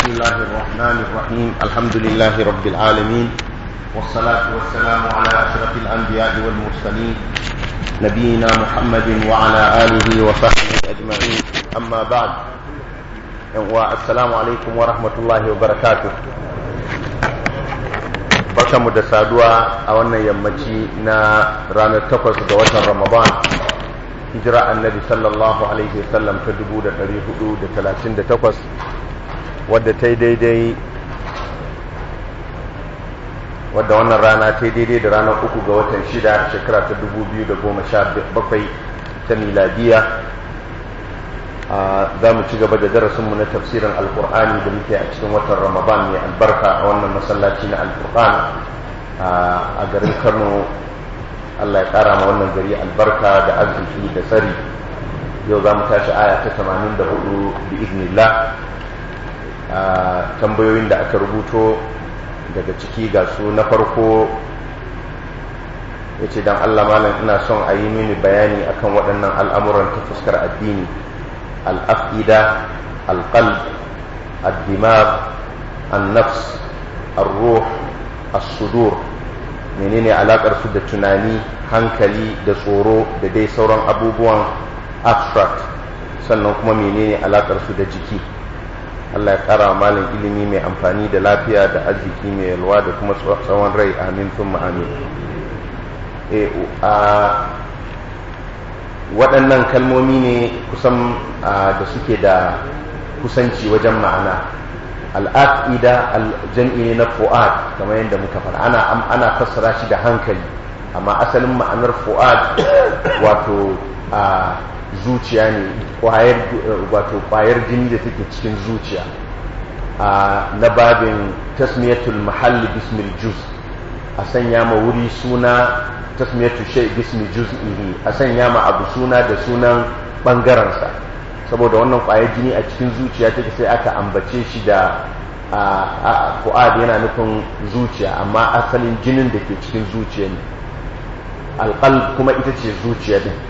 الله الرحمن الرحيم الحمد لله رب العالمين والصلاة والسلام على أشرف الأنبياء والمرسلين نبينا محمد وعلى آله وصحبه أجمعين أما بعد والسلام عليكم ورحمة الله وبركاته barkanmu da saduwa a wannan yammaci na ranar takwas ga watan ramadan hijira annabi sallallahu alaihi wasallam ta 438 wadda ta yi daidai wadda wannan rana ta yi daidai da ranar uku ga watan shida shekara ta 2017 ta miladiya za mu ci gaba da darasinmu na tafsirin alkur'ani da muke a cikin watan ramadan mai albarka a wannan masallaci na alkur'an a garin kano allah ya kara ma wannan gari albarka da arziki da tsari yau za mu tashi aya ta 84 bi iznillah tambayoyin da aka rubuto daga ciki ga su na farko ya ce don allah malam ina son a yi mini bayani akan waɗannan al'amuran ta fuskar addini al'afida alƙalb addimar annafs arruh as-sudur menene alakar su da tunani hankali da tsoro da dai sauran abubuwan abstract sannan kuma menene alakar su da jiki Allah ya kara malin ilimi mai amfani da lafiya da arziki mai yalwa da kuma tsawon rai amin sun amin waɗannan kalmomi ne kusan da suke da kusanci wajen ma'ana al'aqida jam'i ne na fu'ad kamar yadda muka fara ana ana fassara shi da hankali amma asalin ma'anar fu'ad wato a zuciya ne kwayar wato kwayar jini da take cikin zuciya na babin tasmiyatul mahalli bismil juz a sanya ma wuri suna tasmiyatu shay bismi juz'ihi a sanya ma abu suna da sunan bangaransa saboda wannan kwayar jini a cikin zuciya take sai aka ambace shi da fu'ad yana nufin zuciya amma asalin jinin da ke cikin zuciya ne alƙal kuma ita ce zuciya din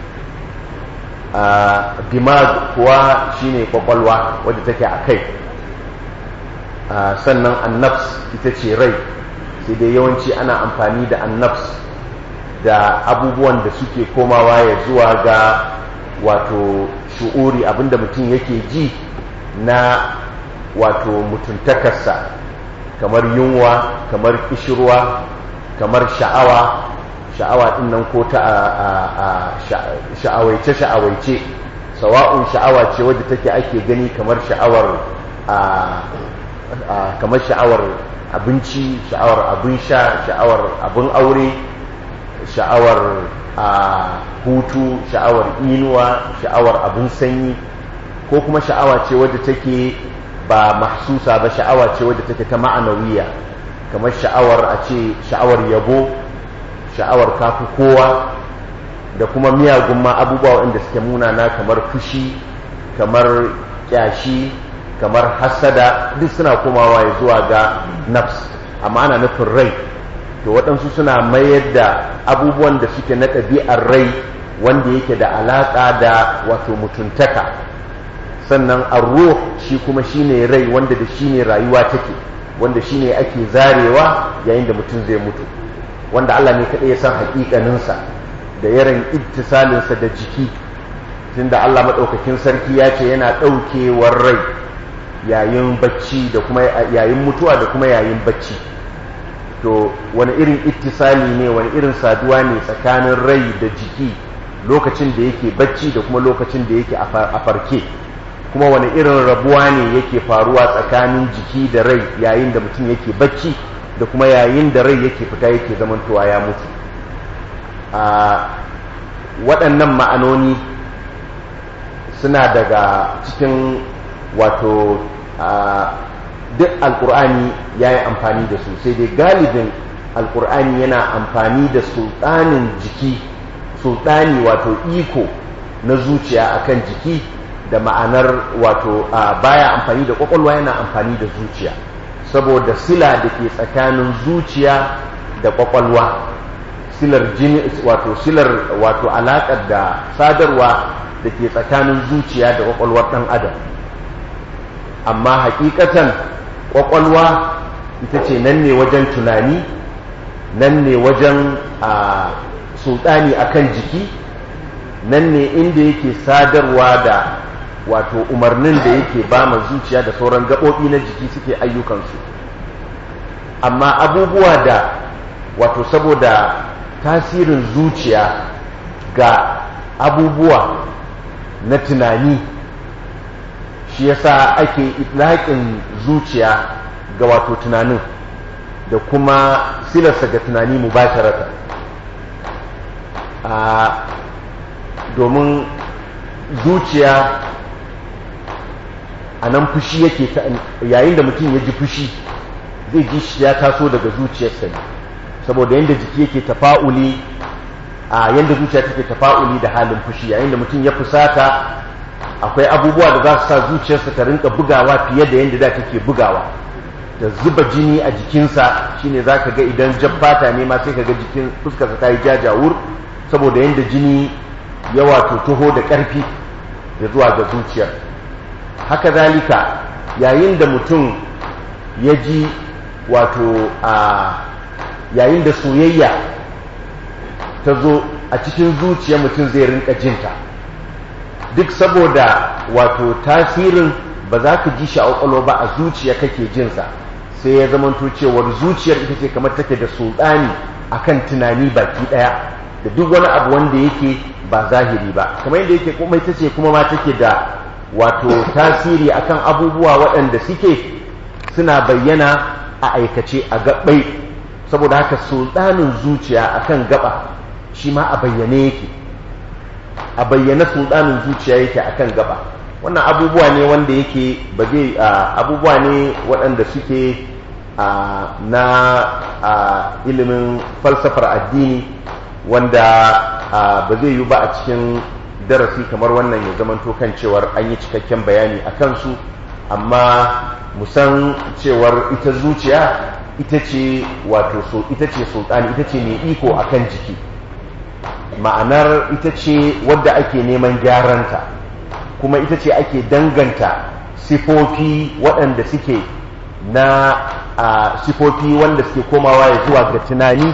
dimag kuwa shine kwakwalwa wadda take a kai sannan annafs ita ce rai sai dai yawanci ana amfani da annafs da abubuwan da suke komawa ya zuwa ga wato shu'uri abinda mutum yake ji na wato mutuntakarsa kamar yunwa kamar kishirwa kamar sha'awa sha'awa din nan ko ta sha'awaice sha'awaice sawa'un sha'awa ce wadda take ake gani kamar sha'awar kamar sha'awar abinci sha'awar abin sha sha'awar abin aure sha'awar hutu sha'awar inuwa sha'awar abin sanyi ko kuma sha'awa ce wadda take ba mahsusa ba sha'awa ce wadda take ta ma'anawiya kamar sha'awar a ce sha'awar yabo sha'awar kafi kowa da kuma miyagun ma abubuwa waɗanda suke munana kamar fushi kamar kyashi kamar hasada duk suna komawa ya zuwa ga nafs amma ana nufin rai to waɗansu suna mayar da abubuwan da suke na ɗabi'ar rai wanda yake da alaƙa da wato mutuntaka sannan arruh shi kuma shine rai wanda da shine rayuwa take wanda shine ake zarewa yayin da mutum zai mutu wanda Allah ne kaɗai ya san haƙiƙaninsa da yaran ittisalinsa da jiki tunda Allah maɗaukakin sarki ya ce yana ɗaukewar rai yayin bacci da kuma yayin mutuwa da kuma yayin bacci to wani irin ittisali ne wani irin saduwa ne tsakanin rai da jiki lokacin da yake bacci da kuma lokacin da yake a farke kuma wani irin rabuwa ne yake faruwa tsakanin jiki da rai yayin da mutum yake bacci da kuma yayin da rai yake fita yake zamantowa ya mutu a waɗannan ma'anoni suna daga cikin wato duk alkur'ani ya yi amfani da su sai dai galibin alkur'ani yana amfani da sultanin jiki sultani wato iko na zuciya akan jiki da ma'anar wato baya amfani da kwakwalwa yana amfani da zuciya saboda sila da ke tsakanin zuciya da kwakwalwa silar jini wato silar wato alaƙar da sadarwa da ke tsakanin zuciya da kwakwalwar ɗan adam amma hakikatan ƙwaƙwalwa ita ce nan ne wajen tunani nan ne wajen a sultani akan jiki nan ne inda yake sadarwa da wato umarnin da yake ba ma zuciya da sauran gaɓoɓi na jiki suke ayyukansu amma abubuwa da wato saboda tasirin zuciya ga abubuwa na tunani shi yasa ake itlaƙin zuciya ga wato tunanin da kuma silarsa ga tunani mu ba domin zuciya a nan fushi yake yayin da mutum ya ji fushi zai ji shi ya taso daga zuciyarsa ne saboda yadda jiki yake tafa'uli a yadda zuciya take tafa'uli da halin fushi yayin da mutum ya fusata akwai abubuwa da za su sa zuciyarsa ta rinka bugawa fiye da yadda da take bugawa da zuba jini a jikinsa shine za ka ga idan jabbata ne ma sai ka ga jikin fuskarsa ta yi jajawur saboda yadda jini ya wato taho da ƙarfi ya zuwa ga zuciyar haka zalika yayin da mutum ya ji wato a yayin da soyayya ta zo a cikin zuciyar mutum zai rinka jinta duk saboda wato tasirin ba za ka ji shi a ƙwaƙwalwa ba a zuciya kake jinsa sai ya zamanto cewar zuciyar ita ce kamar take da sultani akan tunani baki ɗaya da duk wani abu wanda yake ba zahiri ba kamar yadda yake kuma ita ce kuma ma take da wato tasiri akan abubuwa waɗanda suke suna bayyana a aikace a gaɓai saboda haka sultanin zuciya akan gaba shi ma a bayyane yake a bayyane sultanin zuciya yake akan gaba wannan abubuwa ne wanda yake ba zai abubuwa ne waɗanda suke na ilimin falsafar addini wanda ba zai yi ba a cikin darasi kamar wannan ya zamanto kan cewar an yi cikakken bayani a kansu amma musan cewar ita zuciya ita ce wato so ita ce sultani ita ce mai iko akan jiki ma'anar ita ce wadda ake neman gyaranta kuma ita ce ake danganta sifofi waɗanda suke na a sifofi wanda suke komawa ya zuwa ga tunani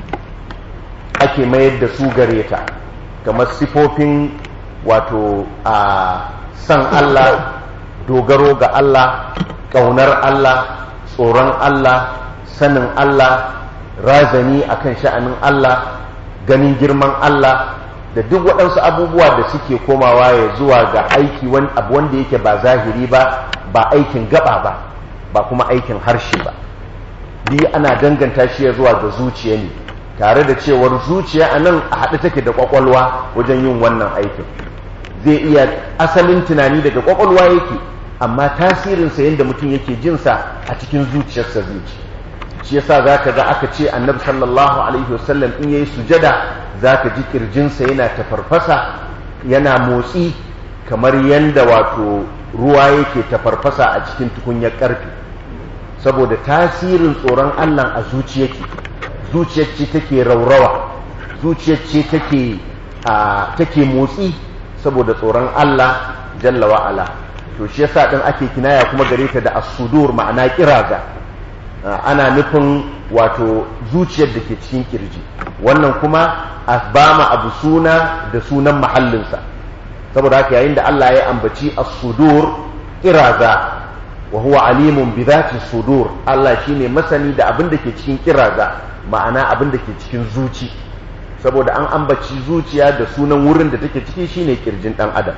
ake mayar da su gare ta kamar sifofin wato a san Allah dogaro ga Allah ƙaunar Allah tsoron Allah sanin Allah razani akan sha'anin Allah ganin girman Allah da duk waɗansu abubuwa da suke komawa ya zuwa ga aiki abu wanda yake ba zahiri ba ba aikin gaba ba ba kuma aikin harshe ba biyu ana danganta shi ya zuwa ga zuciya ne tare da cewar zuciya a nan a haɗe take da ƙwaƙwalwa wajen yin wannan aikin zai iya asalin tunani daga ƙwaƙwalwa yake amma tasirinsa yadda mutum yake jinsa a cikin zuciyarsa zai ci shi yasa za ka ga aka ce annabi sallallahu alaihi wasallam in yayi sujada za ka ji kirjinsa yana tafarfasa yana motsi kamar yadda wato ruwa yake tafarfasa a cikin tukunyar ƙarfe saboda tasirin tsoron allah a zuciyarki zuciyar ce take raurawa zuciyar ce take take motsi saboda tsoron allah jalla wa'ala to shi yasa din ake kinaya kuma gare ta da as-sudur ma'ana kiraza ana nufin wato zuciyar da ke cikin kirji wannan kuma a bama abu suna da sunan mahallinsa saboda haka yayin da Allah ya ambaci as-sudur kiraza wa huwa alimun bi dhati sudur Allah shine masani da abin da ke cikin kiraza ma'ana abin da ke cikin zuci saboda an ambaci zuciya da sunan wurin da take ciki shine kirjin dan adam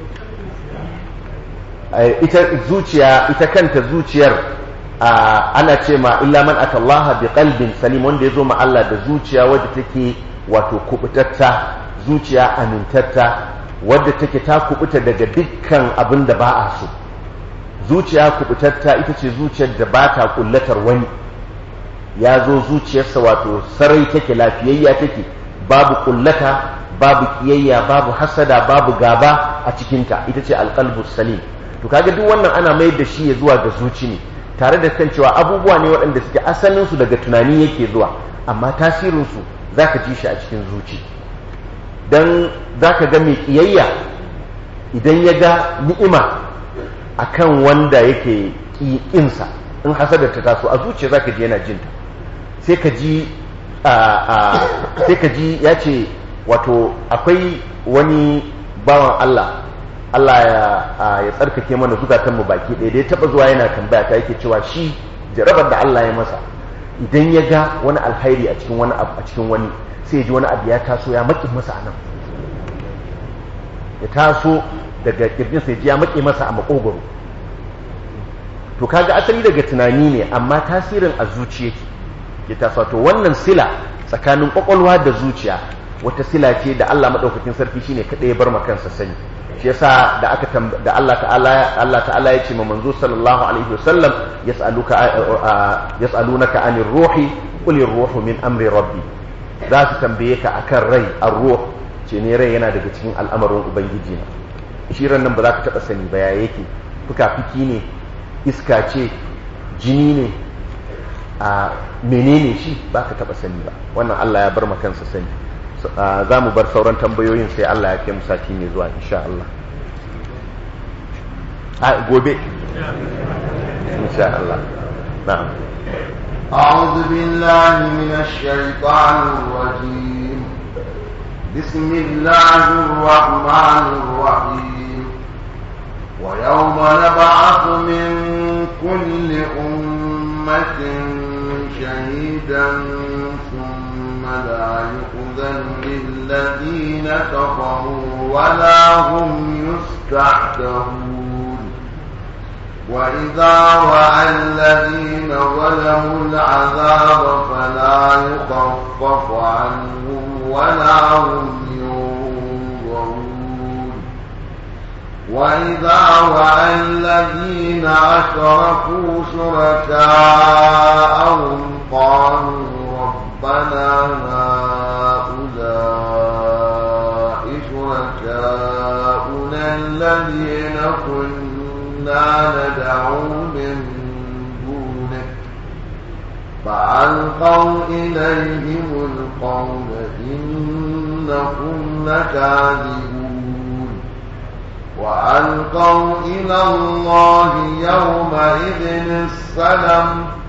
ita zuciya ita kanta zuciyar ana ce ma illa man atallaha bi qalbin salim wanda ya zo ma Allah da zuciya wadda take wato kubutatta zuciya amintatta wadda take ta kubuta daga dukkan abin da ba a so zuciya kubutatta ita ce zuciyar da ba ta kullatar wani ya zo zuciyarsa wato sarai take lafiyayya take babu kullata babu kiyayya babu hasada babu gaba a cikinta ita ce alqalbus salim to kaga duk wannan ana mai da shi ya zuwa ga zuci ne tare da kan cewa abubuwa ne waɗanda suke asalinsu daga tunani yake zuwa amma tasirinsu za ka ji shi a cikin zuci don za ka ga mai ƙiyayya idan ya ga ni'ima a kan wanda yake ƙinsa in hasadar ta taso a zuciya zaka ji yana jinta sai ka ji sai ka ji ya ce wato akwai wani bawan Allah Allah ya tsarkake mana zukatanmu baki ɗaya da ya taɓa zuwa yana tambaya ta yake cewa shi jarabar da Allah ya masa idan ya ga wani alhairi a cikin wani abu a cikin wani sai ya ji wani abu ya taso ya maƙi masa a nan ya taso daga kirjin sai ya maƙi masa a makogoro to kaga asali daga tunani ne amma tasirin a zuciya ya taso to wannan sila tsakanin kwakwalwa da zuciya wata sila ce da Allah madaukakin sarki shine kada ya bar ma kansa sani shi yasa da aka da Allah ta'ala Allah ta'ala ya ce ma manzo sallallahu alaihi wasallam yas'aluka yas'alunaka anir ruhi qul ruhu min amri rabbi za su tambaye ka akan rai ar-ruh ce ne rai yana daga cikin al'amarin ubangiji na shi ran nan ba za ka taba sani ba ya yake fuka-fiki ne iska ce jini ne a menene shi ba ka taba sani ba wannan Allah ya bar ma kansa sani za mu bar sauran tambayoyin sai Allah ya kai mu sati mai zuwa insha Allah a gobe insha Allah na'am أعوذ بالله من الشيطان الرجيم بسم الله الرحمن الرحيم ويوم نبعث من كل أمة شهيدا ثم لا يؤذن للذين كفروا ولا هم يستعتبون وإذا رأى الذين ظلموا العذاب فلا يخفف عنهم ولا هم ينظرون وإذا رأى الذين أشركوا شركاءهم قالوا ربنا هؤلاء شركاؤنا الذين كنا ندعو من دونك فألقوا إليهم القول إنكم لكاذبون وألقوا إلى الله يومئذ السلم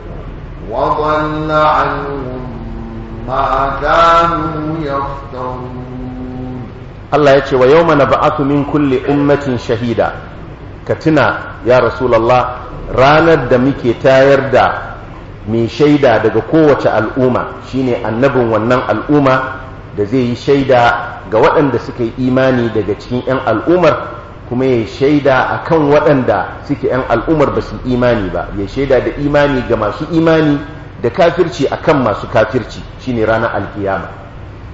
وضل عنهم ما كانوا يفترون Allah ya ce wa yau mana ba'atu min kulle ummatin shahida ka tuna ya rasulallah ranar da muke tayar da mai shaida daga kowace al'umma shine annabin wannan al'umma da zai yi shaida ga waɗanda suka yi imani daga cikin 'yan al'ummar kuma ya shaida a kan waɗanda suke 'yan al'ummar ba su imani ba ya shaida da imani ga masu imani da kafirci a kan masu kafirci shine ranar alkiyama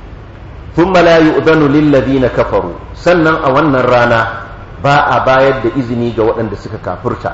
ثم لا يؤذن للذين kafaru sannan a wannan rana ba a bayar da izini ga waɗanda suka kafirta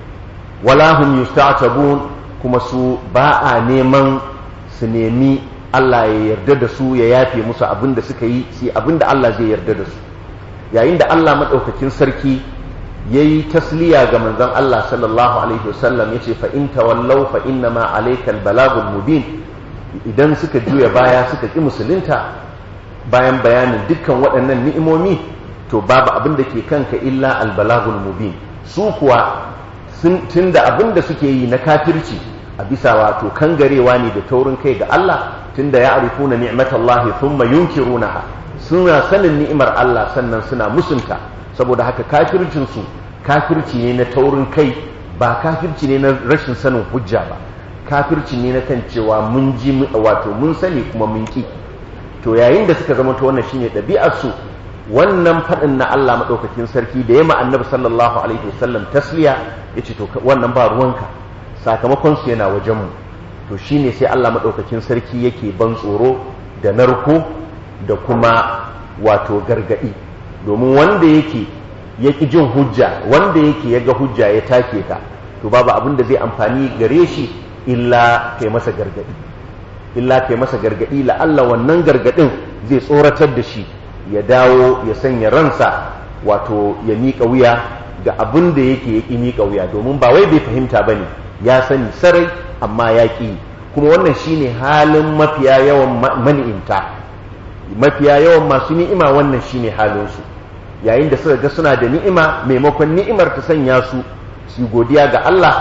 wala hum yusta'tabun kuma su ba a neman su nemi Allah ya yarda da su ya yafe musu abin da suka yi sai abin da Allah zai yarda da su yayin da Allah madaukakin sarki yayi tasliya ga manzon Allah sallallahu alaihi wasallam yace fa in tawallaw fa inna ma alaykal balagul mubin idan suka juya baya suka ki musulunta bayan bayanin dukkan waɗannan ni'imomi to babu abin da ke kanka illa albalagul mubin su kuwa tun da abin da suke yi na kafirci a bisa wato kangarewa ne da taurin kai ga Allah tun da ya arifuna ni'matallahi thumma yunkirunaha suna sanin ni'imar Allah sannan suna musunta saboda haka kafircin su kafirci ne na taurin kai ba kafirci ne na rashin sanin hujja ba kafirci ne na kan cewa mun ji wato mun sani kuma mun ki to yayin da suka zama to wannan shine ɗabi'ar su wannan faɗin na Allah maɗaukakin sarki da ya annabi sallallahu alaihi wasallam tasliya ya ce to wannan ba ruwanka sakamakon su yana wajenmu to shine sai Allah maɗaukakin sarki yake ban tsoro da narko da kuma wato gargaɗi domin wanda yake ya ƙi jin hujja wanda yake ya ga hujja ya take ta to babu abin da zai amfani gare shi illa kai masa gargaɗi illa kai masa gargaɗi la'alla wannan gargaɗin zai tsoratar da shi ya dawo ya sanya ransa wato ya miƙa wuya ga abin da yake ya ƙi miƙa wuya domin ba wai bai fahimta ba ne ya sani sarai amma ya ƙi kuma wannan shine halin mafiya yawan mani'inta mafiya yawan masu ni'ima wannan shine halinsu yayin da suka ga suna da ni'ima maimakon ni'imar ta sanya su su godiya ga Allah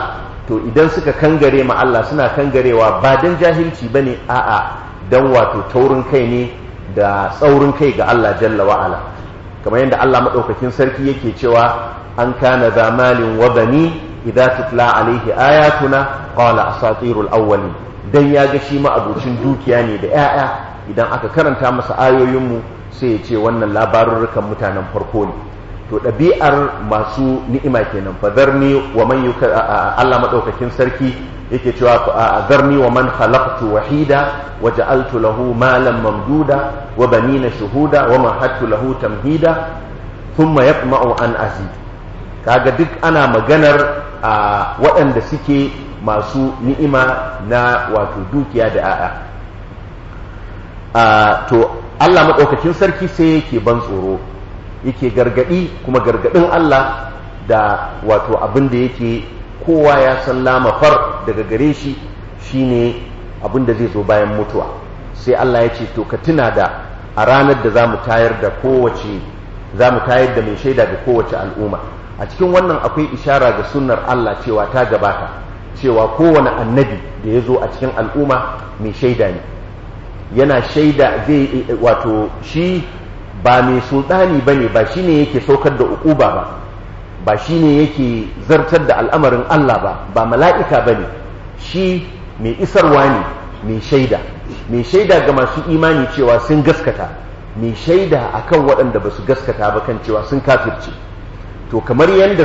to idan suka kangare ma Allah suna kangarewa ba dan jahilci bane a'a dan wato taurin kai ne da tsaurin kai ga Allah jalla wa ala kamar yadda Allah madaukakin sarki yake cewa an kana zamalin wa bani idza tutla alaihi ayatuna qala asatirul awwalin dan ya ga shi ma abucin dukiya ne da 'ya'ya idan aka karanta masa ayoyinmu sai ya ce wannan labarurrukan mutanen farko ne to ɗabi'ar masu ni'ima kenan fadarni wa man yuka Allah madaukakin sarki yake cewa zarni wa man khalaqtu wahida wa ja'altu lahu malan mamduda wa banina shuhuda wa mahattu lahu tamhida thumma yatma'u an azid kaga duk ana maganar waɗanda suke masu ni'ima na wato dukiya da a'a to Allah maɗaukakin sarki sai yake ban tsoro yake gargaɗi kuma gargaɗin Allah da wato abin da yake kowa ya san lamafar daga gare shi shine abin da zai zo bayan mutuwa sai Allah ya ce to ka tuna da a ranar da za mu tayar da kowace za mu tayar da mai shaida ga kowace al'umma a cikin wannan akwai ishara ga sunnar Allah cewa ta gabata cewa kowane annabi da ya zo a cikin al'umma mai shaida ne yana shaida zai wato shi ba mai sultani ba ne ba shi ne yake saukar da ukuba ba ba shi ne yake zartar da al'amarin Allah ba ba mala'ika ba ne shi mai isarwa ne mai shaida mai shaida ga masu imani cewa sun gaskata mai shaida akan waɗanda ba su gaskata ba kan cewa sun kafirce to kamar yadda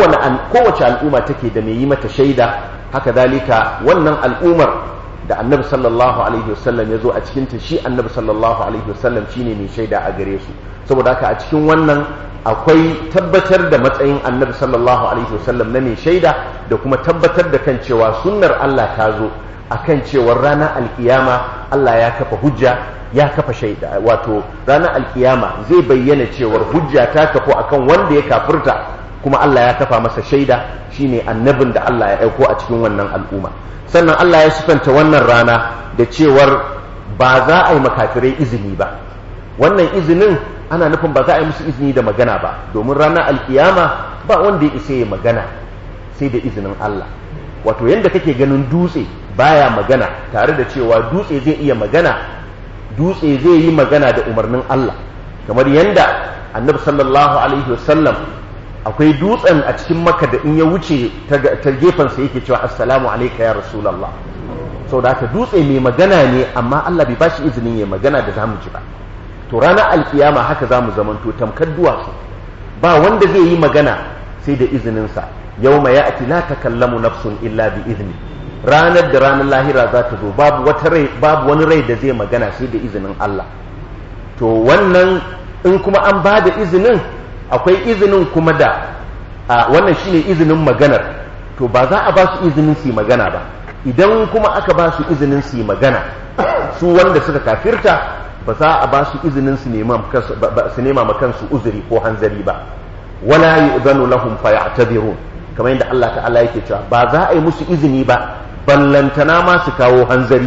kowace al'umma take da mai yi mata shaida haka zalika wannan al'ummar da annabi sallallahu alaihi wasallam ya zo a cikinta shi annabi sallallahu alaihi wasallam shine mai shaida a gare su saboda haka a cikin wannan akwai tabbatar da matsayin annabi sallallahu alaihi wasallam na mai shaida da kuma tabbatar da kan cewa sunnar Allah ta zo akan cewar ranar alkiyama Allah ya kafa hujja ya kafa shaida wato ranar alkiyama zai bayyana cewar hujja ta kafu akan wanda ya kafirta kuma Allah ya kafa masa shaida shine annabin da Allah ya aiko a cikin wannan al'umma sannan Allah ya sifanta wannan rana da cewar ba za a yi makafirai izini ba wannan izinin ana nufin ba za a yi musu izini da magana ba domin ranar alkiyama ba wanda ya isa ya magana sai da izinin Allah wato yadda kake ganin dutse baya magana tare da cewa dutse zai iya magana dutse zai yi magana da umarnin Allah kamar yadda annabi sallallahu alaihi wasallam akwai dutsen a cikin maka da in ya wuce ta gefensa yake cewa assalamu alaika ya rasulallah sau da haka dutse mai magana ne amma Allah bai bashi izinin ya magana da zamu ji ba to ranar alkiyama haka zamu zamanto tamkar duwatsu ba wanda zai yi magana sai da izininsa yau ma ya ati la takallamu nafsun illa bi izini ranar da ranar lahira za ta zo babu wata rai babu wani rai da zai magana sai da izinin Allah to wannan in kuma an ba da izinin akwai izinin kuma da wannan shine izinin maganar to ba za a ba su izinin su yi magana ba idan kuma aka ba su izinin su yi magana su wanda suka kafirta ba za a ba su izinin su nema ma kansu uzuri ko hanzari ba wala yu'zanu lahum faya'tadirun kamar yadda Allah ta'ala yake cewa ba za a yi musu izini ba ballantana ma su kawo hanzari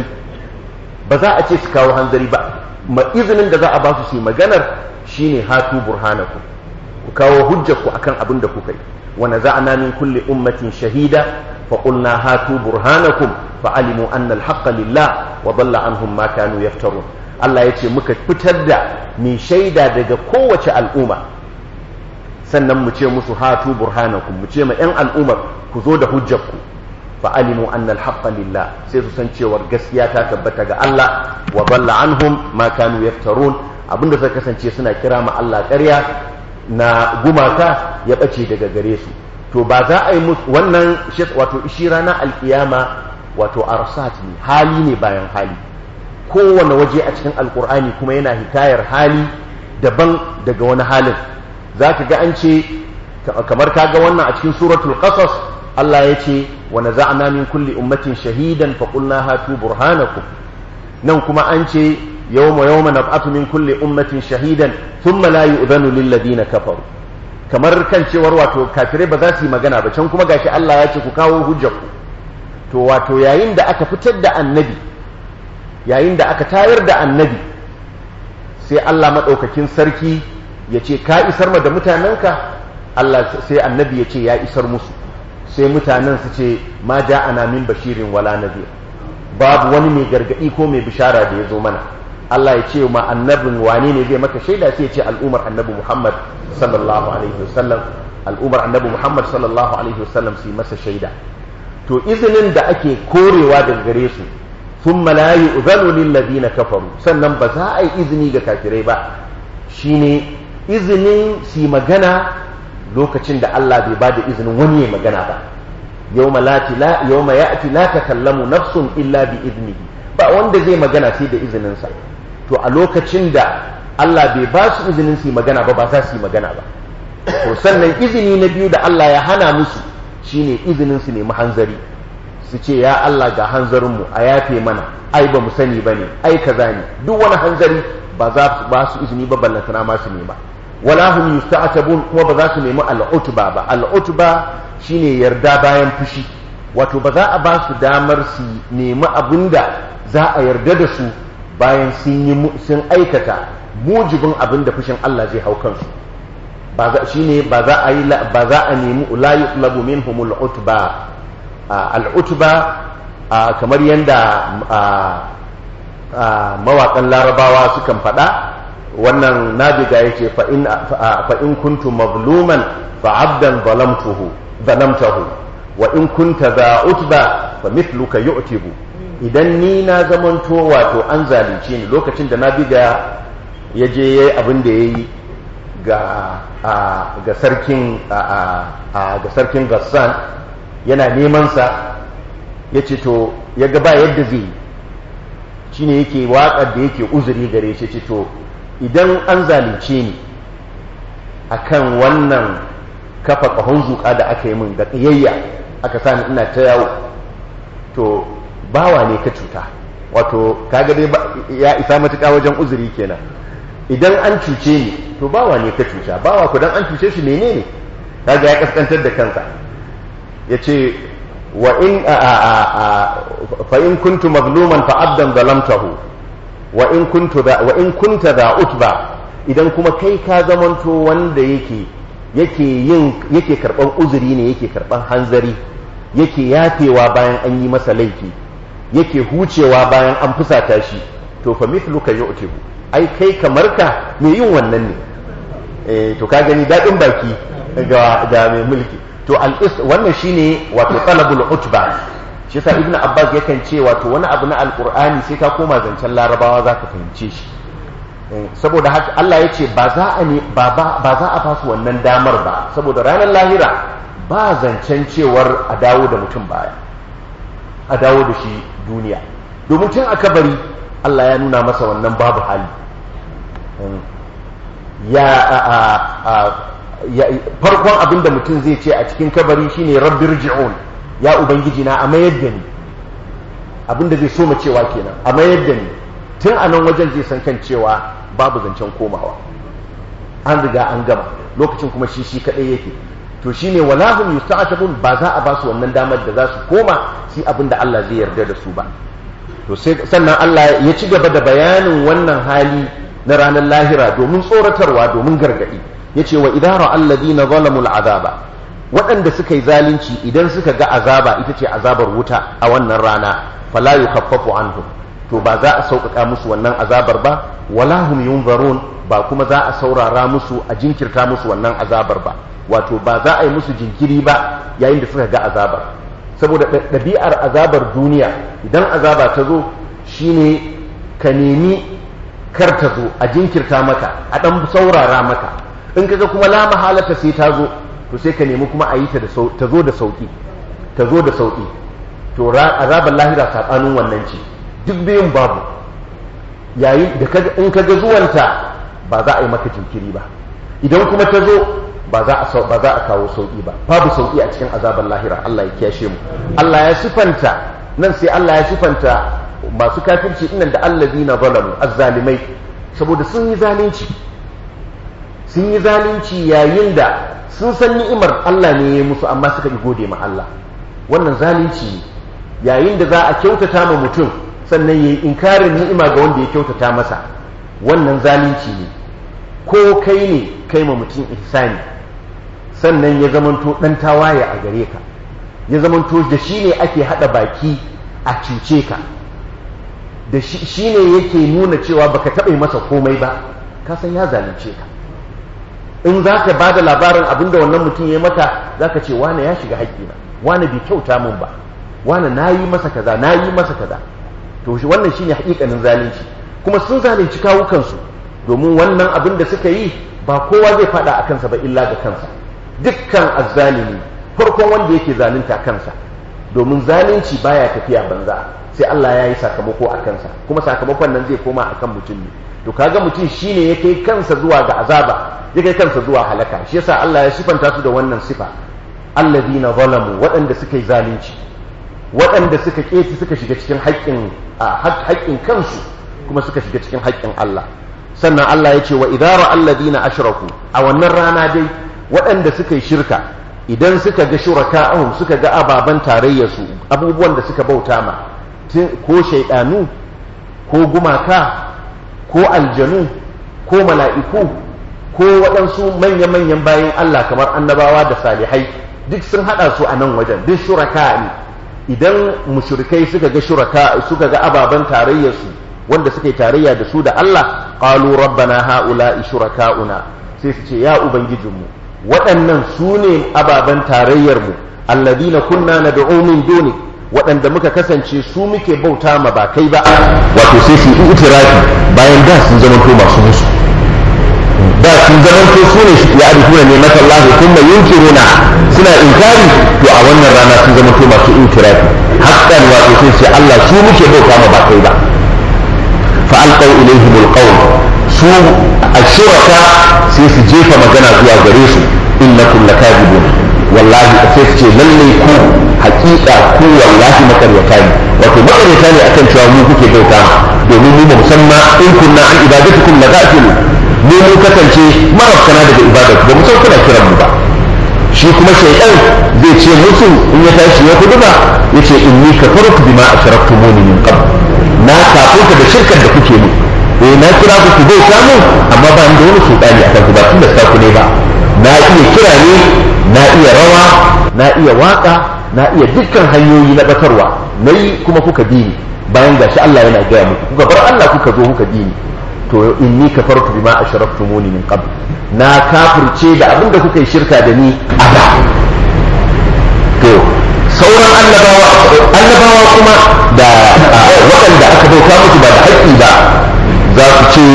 ba za a ce su kawo hanzari ba ma izinin da za a ba su su yi maganar shine hatu burhanakum ku kawo hujjarku akan abin da kuka yi wa naza'na min kulli ummatin shahida fa qulna hatu burhanakum fa alimu anna al-haqqa lillah wa dhalla anhum ma kanu yaftarun Allah yace muka fitar da mai shaida daga kowace al'umma sannan mu ce musu hatu burhanakum mu ce ma yan al'ummar ku zo da hujjarku fa alimu anna al-haqqa lillah sai su san cewar gaskiya ta tabbata ga Allah wa dhalla anhum ma kanu yaftarun abinda suka kasance suna kira ma Allah ƙarya na gumaka ya ɓace daga gare su to ba za a yi musu wannan wato shi rana alkiyama wato arsat ne hali ne bayan hali kowane waje a cikin alkur'ani kuma yana hikayar hali daban daga wani halin za ka ga an ce kamar ka ga wannan a cikin suratul qasas Allah ya ce wa naza'na min kulli ummatin shahidan fa qulna hatu burhanakum nan kuma an ce يوم يوم نبعث من كل أمة شهيدا ثم لا يؤذن للذين كفروا kamar kan cewar wato kafirai ba za su yi magana ba can kuma gashi Allah ya ce ku kawo hujjarku to wato yayin da aka fitar da annabi yayin da aka tayar da annabi sai Allah maɗaukakin sarki ya ce ka isar ma da mutanenka Allah sai annabi ya ce ya isar musu sai mutanen su ce ma ja'ana min bashirin wala nadir babu wani mai gargadi ko mai bishara da ya zo mana Allah ya ce ma annabin wane ne zai maka shaida sai ya ce al'umar annabi Muhammad sallallahu alaihi wasallam al'umar annabi Muhammad sallallahu alaihi wasallam su yi masa shaida to izinin da ake korewa daga gare su thumma la yu'zanu lil ladina kafaru sannan ba za a yi izini ga kafirai ba shine izinin su magana lokacin da Allah bai bada izinin wani ya magana ba yawma la la yawma ya'ti la takallamu nafsun illa bi idnihi ba wanda zai magana sai da izinin sa to a lokacin da Allah bai ba su izinin su magana ba ba za su yi magana ba to sannan izini na biyu da Allah ya hana musu shine izinin su nemi hanzari su ce ya Allah ga hanzarinmu a yafe mana ai ba mu sani ba ne ai kaza ne duk wani hanzari ba za su ba su izini ba ballantana ma su nema wala hum yusta'tabun kuma ba za su nemi al'utba ba al'utba shine yarda bayan fushi wato ba za a ba su damar su nemi abinda za a yarda da su bayan sun yi sun aikata mujibin abin da fushin Allah zai hau kansu ba za shine ba za a yi ba za a nemi la yutlabu minhum al'utba al'utba kamar yadda mawaƙan larabawa sukan faɗa wannan nabiga ya ce fa'in kuntu mazluman fa'abdan zalamtahu wa in kunta za utba fa mithluka yu'tibu idan ni na zamanto wato an zalunce ni lokacin da nabiga ya je yayi abin da yayi ga ga sarkin ga sarkin Gassan yana neman sa yace to ya ga ba yadda zai shine yake waƙar da yake uzuri gare shi ce to idan an zalunce ni akan wannan kafa ƙahon zuƙa da aka yi min da ƙiyayya aka sani ina ta yawo to bawa ne ka cuta wato kaga dai ya isa matuƙa wajen uzuri kenan idan an cuce ni to bawa ne ka cuta bawa ku dan an cuce shi menene kaga ya kaskantar da kansa ya ce wa in fa in kuntu mazluman fa abdan zalamtahu wa in kuntu da wa in kunta da utba idan kuma kai ka zamanto wanda yake yake yin yake karban uzuri ne yake karban hanzari yake yafewa bayan an yi masa laifi yake hucewa bayan an fusata shi to fa mithluka yu'tibu ai kai kamar ka me yin wannan ne eh to ka gani dadin baki ga ga mai mulki to al wannan shine wato talabul utba shi yasa ibnu abbas yakan ce wato wani abu na alqur'ani sai ka koma zancen larabawa zaka fahimce shi saboda haka Allah ya ce ba za a ne ba za a fasu wannan damar ba saboda ranar lahira ba zancen cewar a dawo da mutum baya a dawo da shi duniya domin tun a kabari Allah ya nuna masa wannan babu hali ya farkon abin da mutum zai ce a cikin kabari shine rabbir ji'un ya ubangiji na a mayar da ni abin da zai so mu cewa kenan a mayar da ni tun a nan wajen zai san kan cewa babu zancen komawa an riga an gama lokacin kuma shi shi kadai yake to shine wala hum yusta'tabun ba za a ba su wannan damar da za su koma shi abin da Allah zai yarda da su ba to sai sannan Allah ya ci gaba da bayanin wannan hali na ranar lahira domin tsoratarwa domin gargadi yace wa idara alladhina zalamu al'azaba waɗanda suka yi zalunci idan suka ga azaba ita ce azabar wuta a wannan rana fala yukaffafu anhum to ba za a sauƙaƙa musu wannan azabar ba wala hum yunzarun ba kuma za a saurara musu a jinkirta musu wannan azabar ba wato ba za a yi musu jinkiri ba yayin da suka ga azabar saboda ɗabi'ar azabar duniya idan azaba ta zo shine ka nemi kar ta zo a jinkirta maka a ɗan saurara maka in kaga kuma la mahalata sai ta zo to sai ka nemi kuma a yi ta zo da sauƙi ta zo da sauƙi to azabar lahira saɓanin wannan ce duk biyun babu yayin da in ka ga zuwanta ba za a yi maka jinkiri ba idan kuma ta zo ba za a ba za a kawo sauki ba babu sauki a cikin azabar lahira Allah ya kiyashe mu Allah ya sifanta nan sai Allah ya sifanta masu kafirci dinnan da allazina zalamu azzalimai saboda sun yi zalunci sun yi zalunci yayin da sun san ni'imar Allah ne ya yi musu amma suka yi gode ma Allah wannan zalunci ne yayin da za a kyautata ma mutum sannan ya yi inkarin ni'ima ga wanda ya kyautata masa wannan zalunci ne ko kai ne kai ma mutum ihsani sannan ya zamanto ɗan tawaye a gare ka ya zamanto da shi ne ake haɗa baki a cuce ka da shi ne yake nuna cewa baka taɓa masa komai ba ka san ya zalunce ka in za ka ba da labarin abin da wannan mutum ya maka za ka ce wane ya shiga haƙƙina wane bai kyauta min ba wane na yi masa kaza na yi masa kaza to shi wannan shine haƙiƙanin zalunci kuma sun zalunci kawukansu domin wannan abin da suka yi ba kowa zai faɗa a kansa ba illa ga kansa dukkan azzalimi farkon wanda yake zalunta kansa domin zalunci baya tafiya banza sai Allah ya yi sakamako a kansa kuma sakamakon nan zai koma akan mutum ne to kaga mutum shine ya kai kansa zuwa ga azaba ya kai kansa zuwa halaka shi yasa Allah ya sifanta su da wannan sifa alladina zalamu waɗanda suka yi zalunci waɗanda suka keti suka shiga cikin haƙƙin haƙƙin kansu kuma suka shiga cikin haƙƙin Allah sannan Allah ya ce wa idara alladina ashraku a wannan rana dai waɗanda suka yi shirka idan suka ga shuraka'ahum suka ga ababan tarayyarsu abubuwan da suka bauta ma ko shaidanu ko gumaka ko aljanu ko mala'iku ko waɗansu manya-manyan bayan Allah kamar annabawa da salihai duk sun haɗa su a nan wajen duk shuraka ne idan mushrikai suka ga shuraka suka ga ababen tarayyarsu wanda suka yi tarayya da su da Allah qalu rabbana haula'i shuraka'una sai su ce ya ubangijinmu waɗannan su ne ababen tarayyarmu alladina kunna nad'u min dunik waɗanda muka kasance su muke bauta ma ba kai ba wato sai su yi itirafi bayan da sun zama to masu musu da sun zama to su ne ya arifuna ne mata Allah kuma yunkiruna suna inkari to a wannan rana sun zama to masu itirafi haqqan wato sai sai Allah su muke bauta ma ba kai ba fa alqaw ilayhim alqawl su ashuraka sai su jefa magana zuwa gare su innakum lakadibun wallahi sai su ce lalle ku hakika ku wallahi makaryata ne wato makaryata ne akan cewa mu kuke bauta domin mu ba musamman in kunna an ibadatukum la gafilu mu mun kasance marafkana daga ibadatu ba mu san kuna kiran mu ba shi kuma shaytan zai ce musu in ya tashi ya kudu ba yace inni kafartu bima ashraktumuni min qabl na kafurta da shirkar da kuke mu eh na kira ku ku bauta mu amma ba ni da wani sultani akan ku ba tun da ku ne ba na iya kira ne na iya rawa na iya waka na iya dukkan hanyoyi na batarwa na yi kuma kuka bi ni bayan gashi Allah yana gaya muku kuka bar Allah kuka zo kuka bi ni to inni kafartu bima ashraftumuni min qabl na kafirce da abin da kuka yi shirka da ni a da to sauran annabawa annabawa kuma da waɗanda aka bauta musu ba da haƙƙi ba za su ce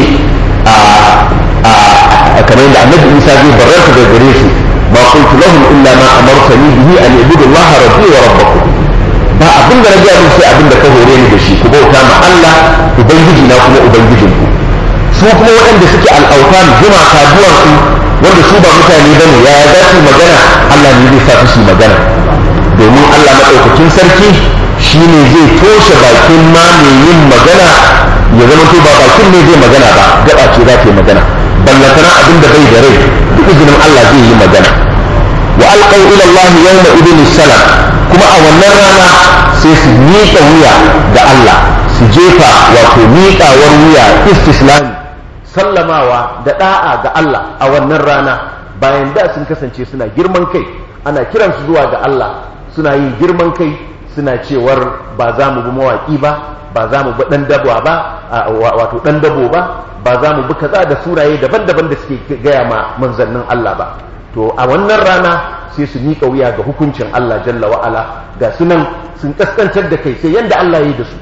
a kamar yadda annabi Isa zai barranta da gare su ما قلت لهم إلا ما أمرتني به أن يعبدوا الله ربي وربكم ba abin da na gaya musu sai abin da ka hore ni da shi ku bauta ma Allah ubangiji na kuma ubangijin ku su kuma waɗanda suke al'autan gumaka duwatsu wanda su ba mutane bane ya za su magana Allah ne zai sa su magana domin Allah maɗaukakin sarki shine zai toshe bakin ma mai yin magana ya zama to ba bakin ne zai magana ba gaba ce za ta yi magana ballantana abin da bai da rai duk izinin Allah zai yi magana wa alqaw ila Allah yawma idin salam kuma a wannan rana sai su miƙa wuya ga Allah su jefa wato miƙawar wuya istislami sallamawa da da'a ga Allah a wannan rana bayan da sun kasance suna girman kai ana kiransu zuwa ga Allah suna yin girman kai suna cewar ba za mu bi mawaƙi ba ba za mu bi ɗan dabo ba wato ɗan dabo ba ba za mu bi kaza da suraye daban-daban da suke gaya ma manzannin Allah ba to a wannan rana sai su miƙa wuya ga hukuncin Allah jalla wa'ala ga sunan sun kaskantar da kai sai yanda Allah yi da su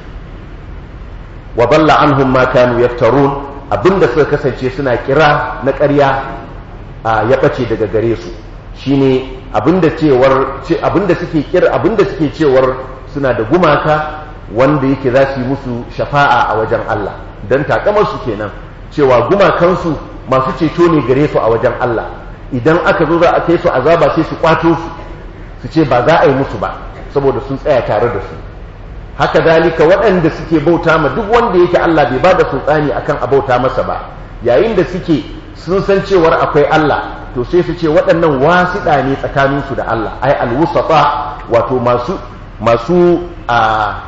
wa balla anhum ma kanu yaftarun abinda suka kasance suna kira na ƙarya ya ɓace daga gare su shine abinda cewar abinda suke kira abinda suke cewar suna da gumaka wanda yake za su yi musu shafa'a a wajen Allah dan takamar su kenan cewa gumakansu masu ceto ne gare su a wajen Allah idan aka zo za a kai su azaba sai su kwato su su ce ba za a yi musu ba saboda sun tsaya tare da su haka dalika waɗanda suke bauta ma duk wanda yake Allah bai ba da sultani akan a bauta masa ba yayin da suke sun san cewar akwai Allah to sai su ce waɗannan wasiɗa ne tsakaninsu da Allah ai alwusata wato masu masu a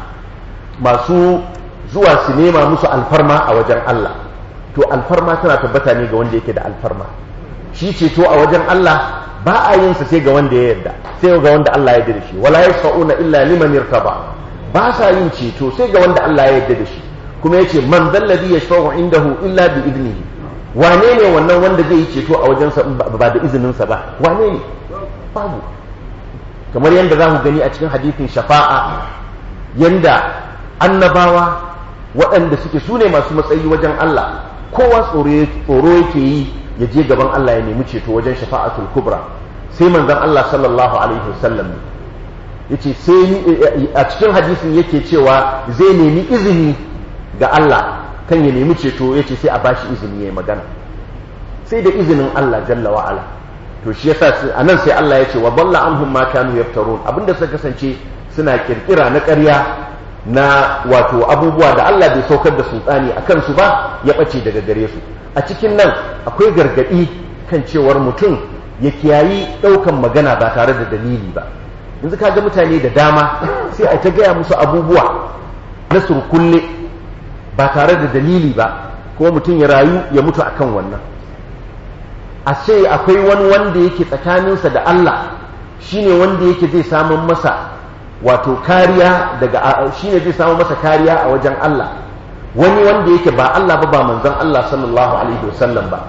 masu zuwa su nema musu alfarma a wajen Allah to alfarma tana tabbata ne ga wanda yake da alfarma shi ceto a wajen Allah ba a yin sa sai ga wanda ya yarda sai ga wanda Allah ya yarda da shi wala yashfa'una illa liman irtaba ba sa yin ceto sai ga wanda Allah ya yarda da shi kuma yace man dalladhi yashfa'u indahu illa bi idnihi wane ne wannan wanda zai yi ceto a wajen sa ba da izinin sa ba wane ne babu kamar yadda za ku gani a cikin hadithin shafa'a yanda annabawa waɗanda suke su ne masu matsayi wajen Allah kowa tsoro yake yi ya je gaban Allah ya nemi ceto wajen shafa'atul kubra sai manzon Allah sallallahu alaihi wasallam yace sai a cikin hadisin yake cewa zai nemi izini ga Allah kan ya nemi ceto yace sai a bashi izini ya magana sai da izinin Allah jalla wa ala to shi yasa anan sai Allah ya ce wa dalla anhum ma kanu yaftarun abinda suka kasance suna kirkira na ƙarya na wato abubuwa da Allah bai saukar da sultani a kansu ba ya ɓace daga gare su a cikin nan akwai gargaɗi kan cewar mutum ya kiyayi ɗaukan magana ba tare da dalili ba yanzu ka ga mutane da dama sai a ta gaya musu abubuwa na surkulle ba tare da dalili ba kuma mutum ya rayu ya mutu akan wannan a ce akwai wani wanda yake tsakaninsa da Allah shine wanda yake zai samun masa wato kariya daga shine zai samu masa kariya a wajen Allah wani wanda yake ba Allah ba ba manzon Allah sallallahu alaihi wasallam ba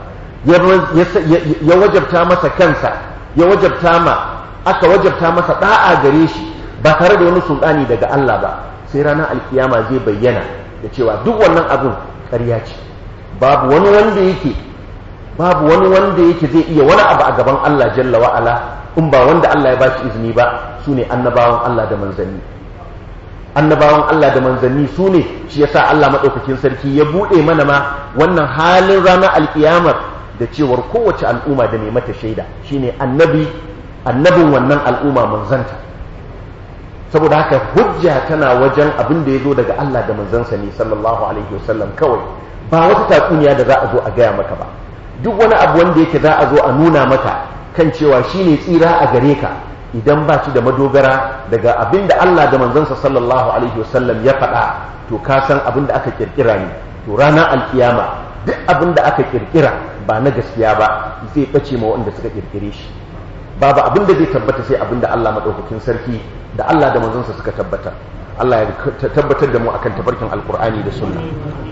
ya wajabta masa kansa ya wajabta ma aka wajabta masa da'a gare shi ba tare da wani sultani daga Allah ba sai ranar alkiyama zai bayyana da cewa duk wannan abin ƙarya ce babu wani wanda yake babu wani wanda yake zai iya wani abu a gaban Allah jalla wa'ala in ba wanda Allah ya ba shi izini ba su ne annabawan Allah da manzanni annabawan Allah da manzanni su ne shi yasa Allah maɗaukakin sarki ya buɗe mana ma wannan halin ranar alkiyamar da cewar kowace al'umma da mai mata shaida shine annabi annabin wannan al'umma manzanta saboda haka hujja tana wajen abin da ya zo daga Allah da manzansa ne sallallahu alaihi wasallam kawai ba wata tatsuniya da za a zo a gaya maka ba duk wani abu wanda yake za a zo a nuna maka kan cewa shine tsira a gare ka idan ba shi da madogara daga abin da Allah da manzansa sallallahu alaihi wasallam ya faɗa to ka san abin da aka kirkira ne to ranar alkiyama duk abin da aka kirkira ba na gaskiya ba zai ɓace ma waɗanda suka kirkire shi babu abin da zai tabbata sai abin da Allah maɗaukakin sarki da Allah da manzansa suka tabbata Allah ya tabbatar da mu akan tabarkin alkur'ani da sunna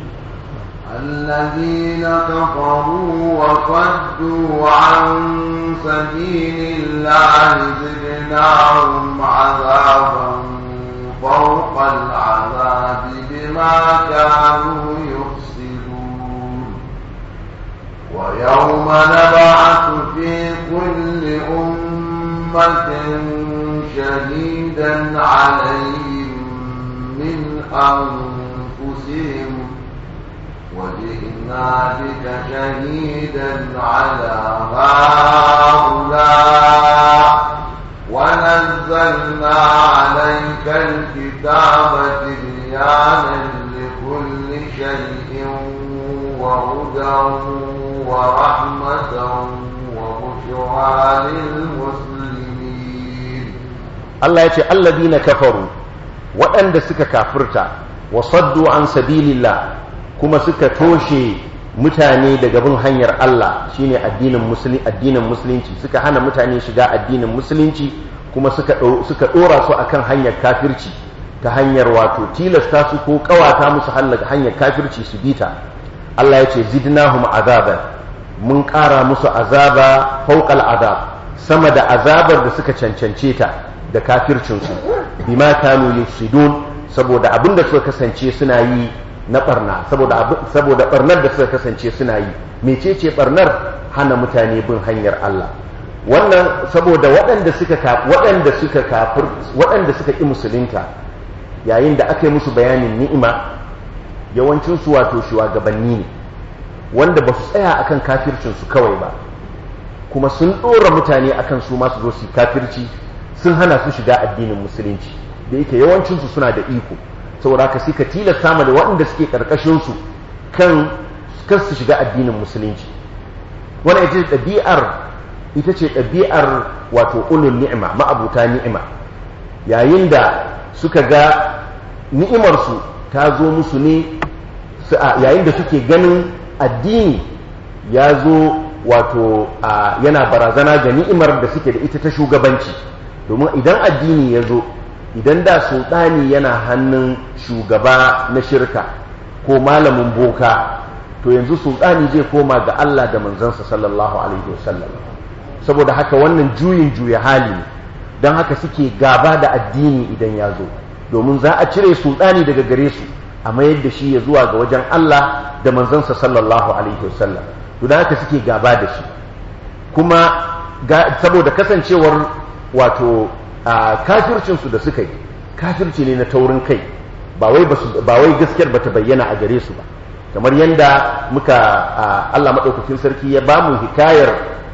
الذين كفروا وصدوا عن سبيل الله زدناهم عذابا فوق العذاب بما كانوا يفسدون ويوم نبعث في كل أمة شهيدا عليهم من أنفسهم وجئنا بك شهيدا على هؤلاء ونزلنا عليك الكتاب تبيانا لكل شيء وهدى ورحمة وبشرى للمسلمين الله يقول الذين كفروا وأن سك كافرتا وصدوا عن سبيل الله kuma suka toshe mutane daga bin hanyar Allah shine addinin musulunci addinin musulunci suka hana mutane shiga addinin musulunci kuma suka suka dora su akan hanyar kafirci ta hanyar wato tilasta su ko kawata musu hanyar kafirci su bita Allah ya ce zidnahum azaban mun ƙara musu azaba fawqal azab sama da azabar da suka cancance ta da kafircinsu bima kanu yufsidun saboda abinda suka kasance suna yi na barna saboda barnar da suka kasance suna yi mecece barnar hana mutane bin hanyar Allah wannan saboda waɗanda suka waɗanda suka kafir waɗanda suka ƙi musulunta yayin da aka yi musu bayanin ni'ima yawancin su wato shugabanni ne wanda ba su tsaya akan kafircin su kawai ba kuma sun ɗora mutane akan su masu zo su kafirci sun hana su shiga addinin musulunci da yake yawancin su suna da iko saboda haka sai ka tilasta ma da waɗanda suke ƙarƙashin su kan kan su shiga addinin musulunci wannan ita ce ɗabi'ar ita ce ɗabi'ar wato ulul ni'ima ma'abuta ni'ima yayin da suka ga ni'imarsu ta zo musu ne yayin da suke ganin addini ya zo wato yana barazana ga ni'imar da suke da ita ta shugabanci domin idan addini ya zo idan da sultani yana hannun shugaba na shirka ko malamin boka to yanzu sultani zai koma ga Allah da manzansa sallallahu alaihi wasallam saboda haka wannan juyin juya hali ne don haka suke gaba da addini idan ya zo domin za a cire sultani daga gare su a mayar da shi ya zuwa ga wajen Allah da manzansa sallallahu alaihi wasallam to don haka suke gaba da shi kuma saboda kasancewar wato kafircinsu da suka yi kafirci ne na taurin kai ba wai gaskiyar bata bayyana a gare su ba kamar yadda muka Allah maɗaukakin sarki ya ba mu hikayar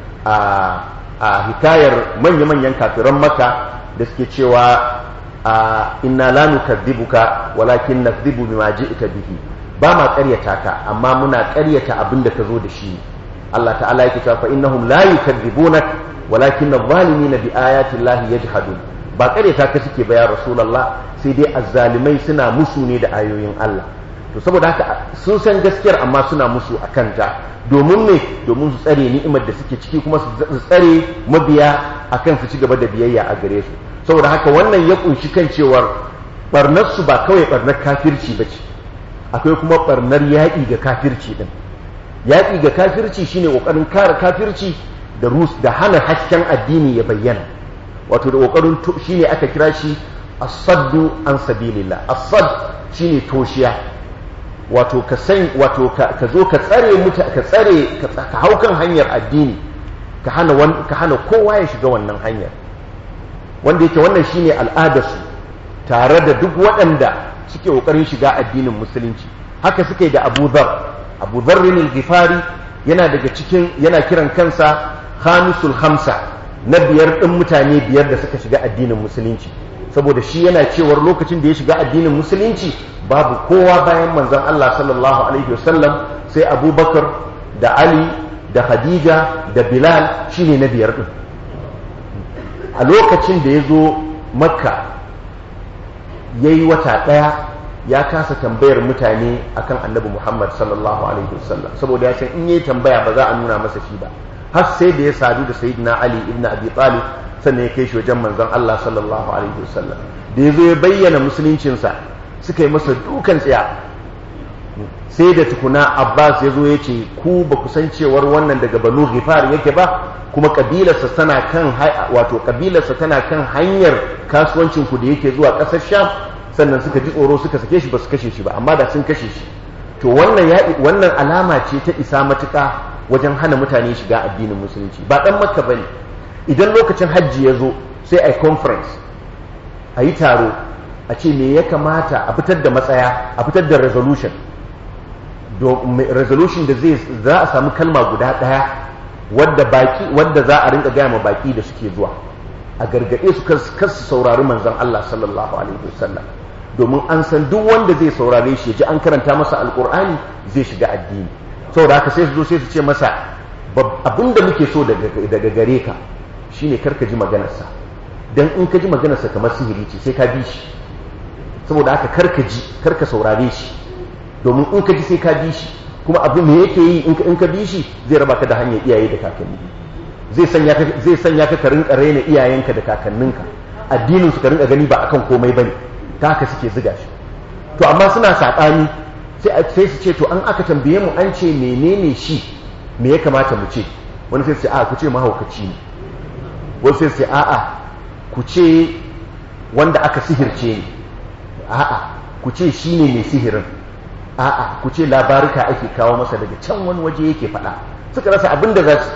a hikayar manya-manyan kafiran maka da suke cewa inna la nukadhibuka walakin nakdhibu bima ji'ta bihi ba ma ƙaryata ka amma muna ƙaryata abin da ka zo da shi Allah ta'ala yake cewa fa innahum la yukadhibunak walakin adh-dhalimina bi ayati llahi yajhadun ba ƙaryata ka suke ba ya rasulullah sai dai azzalimai suna musu ne da ayoyin Allah to saboda haka sun san gaskiyar amma suna musu a kanta domin ne domin su tsare ni'imar da suke ciki kuma su tsare mabiya akan su ci gaba da biyayya a gare su saboda haka wannan ya kunshi kan cewar barnar su ba kawai barnar kafirci ba ce akwai kuma barnar yaƙi ga kafirci din yaƙi ga kafirci shine ƙoƙarin kare kafirci da rus da hana hasken addini ya bayyana wato da ƙoƙarin shine aka kira shi as-saddu an sabilillah as-sadd shine toshiya wato ka san wato ka zo ka tsare muta ka tsare ka hau kan hanyar addini ka hana ka hana kowa ya shiga wannan hanyar wanda yake wannan shine al'adarsu tare da duk waɗanda suke ƙoƙarin shiga addinin musulunci haka suke da Abu Dharr Abu Dharr al-Ghifari yana daga cikin yana kiran kansa khamisul khamsa na biyar ɗin mutane biyar da suka shiga addinin musulunci saboda shi yana cewar lokacin da ya shiga addinin musulunci babu kowa bayan manzon Allah sallallahu alaihi wasallam sai abubakar da ali da khadija da bilal shine na biyar din a lokacin da ya zo makka ya yi wata ɗaya ya kasa tambayar mutane akan annabi muhammad sallallahu alaihi wasallam saboda ya san in yi tambaya ba za a nuna masa shi ba har sai da ya sadu da sayyidina ali ibn abi talib sannan ya kai shi wajen manzon Allah sallallahu alaihi wasallam da ya zo ya bayyana musuluncinsa suka yi masa dukan tsaya sai da tukuna abbas ya zo ya ce ku ba ku san cewar wannan daga banu ghifar yake ba kuma kabilarsa tana kan wato kabilarsa tana kan hanyar kasuwancin ku da yake zuwa ƙasar sham sannan suka ji tsoro suka sake shi ba su kashe shi ba amma da sun kashe shi to wannan ya wannan alama ce ta isa matuƙa wajen hana mutane shiga addinin musulunci ba dan makka bane idan lokacin hajji ya zo sai a conference a yi taro a ce me ya kamata a fitar da matsaya a fitar da resolution resolution da zai za a samu kalma guda ɗaya wadda baki wadda za a rinka gaya ma baki da suke zuwa a gargaɗe su kasu saurari manzon Allah sallallahu alaihi wasallam domin an san duk wanda zai saurare shi ji an karanta masa alkur'ani zai shiga addini saboda haka sai su zo sai su ce masa abinda muke so daga gare ka shine karka ji maganarsa dan in ka ji maganarsa kamar sihiri ce sai ka bi shi saboda haka karka ji karka saurare shi domin in ka ji sai ka bi shi kuma abu me yake yi in ka bi shi zai raba ka da hanyar iyaye da kakanni zai sanya ka zai sanya ka ka rinka raina iyayenka da kakanninka addinin su ka rinka gani ba akan komai bane ta haka suke ziga shi to amma suna saɓani sai sai su ce to an aka tambaye mu an ce menene shi me ya kamata mu ce wani sai su ce a ku ce mahaukaci ne wani sai su ce a'a ku ce wanda aka sihirce ne a'a ku ce shi ne mai sihirin a'a ku ce labarika ake kawo masa daga can wani waje yake faɗa suka rasa abin da za su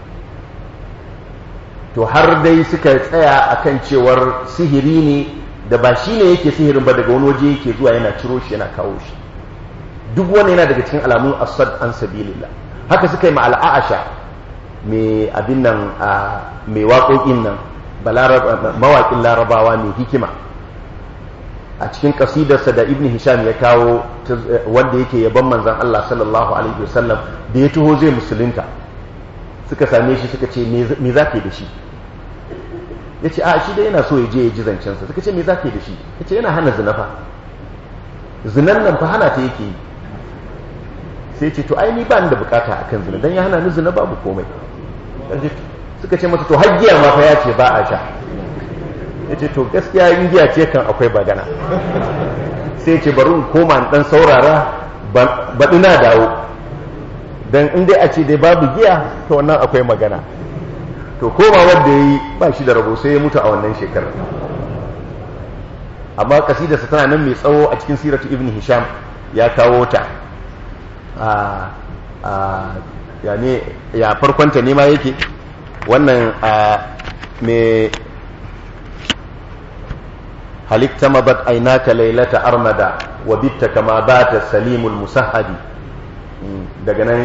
to har dai suka tsaya akan cewar sihiri ne da ba shi ne yake sihirin ba daga wani waje yake zuwa yana ciro shi yana kawo shi duk wani yana daga cikin alamun asad an sabilillah haka suka yi ma'al'asha mai abin nan mai waƙoƙin nan mawaƙin larabawa mai hikima a cikin ƙasidarsa da ibn hisham ya kawo wanda yake yaban manzan Allah sallallahu alaihi wasallam da ya taho zai musulunta suka same shi suka ce me za ka yi da shi ya ce a shi da yana so ya je ya ji zancensa suka ce me za ka yi da shi ya ce yana hana zina fa zinan nan fa hana ta yake yi sai ce to ai ni ba ni da bukata akan zina dan ya hana ni zina babu komai suka ce mata to har giya ma fa ya ce ba a sha ya ce to gaskiya in giya ce kan akwai bagana sai ce bari in koma in dan saurara baɗi na dawo don in dai a ce dai babu giya to wannan akwai magana to koma wanda ya yi ba shi da rabo sai ya mutu a wannan shekarar amma kasidarsa tana nan mai tsawo a cikin siratu ibn hisham ya kawo ta ya ne ya farkonta ne ma yake wannan mai halitta mabat ainaka lailata armada wa bitta kama bata salimul musahadi daga nan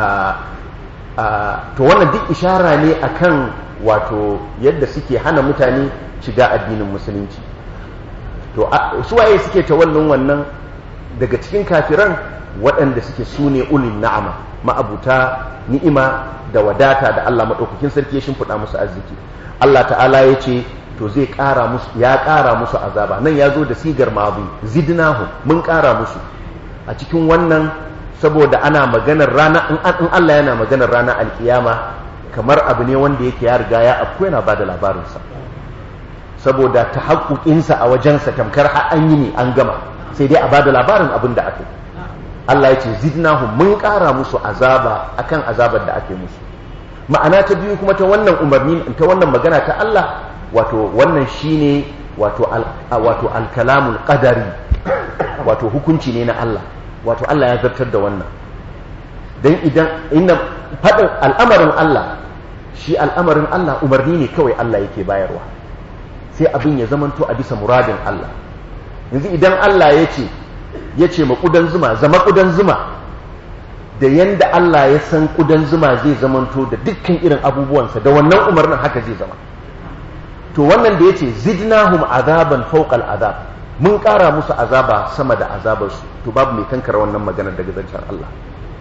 to wannan duk ishara ne akan wato yadda suke hana mutane shiga addinin musulunci to suwaye suke ta wannan wannan daga cikin kafiran waɗanda suke sune ulin na'ama ma'abuta ni'ima da wadata da Allah maɗaukakin sarki ya shimfiɗa musu arziki Allah ta'ala ya ce to zai ƙara musu ya ƙara musu azaba nan ya zo da sigar mabu zidnahu mun ƙara musu a cikin wannan saboda ana maganar rana in Allah yana maganar rana alkiyama kamar abu ne wanda yake ya riga ya afko yana ba da labarinsa saboda ta haƙuƙinsa a wajensa tamkar har an yi ne an gama sai dai a ba da labarin abin da aka yi Allah ya ce zidnahu mun ƙara musu azaba akan azabar da ake musu ma'ana ta biyu kuma ta wannan umarni ta wannan magana ta Allah wato wannan shine wato wato alkalamul qadari wato hukunci ne na Allah wato Allah ya zartar da wannan dan idan inna fadin al'amarin Allah shi al'amarin Allah umarni ne kawai Allah yake bayarwa sai abin ya zamanto a bisa muradin Allah yanzu idan Allah ya ce ya ce ma ƙudan zuma zama ƙudan zuma da yanda Allah ya san ƙudan zuma zai zamanto da dukkan irin abubuwansa da wannan umarnin haka zai zama to wannan da ya ce zidnahum azaban fawqal azab mun ƙara musu azaba sama da azabarsu to babu mai kankara wannan maganar daga zancen Allah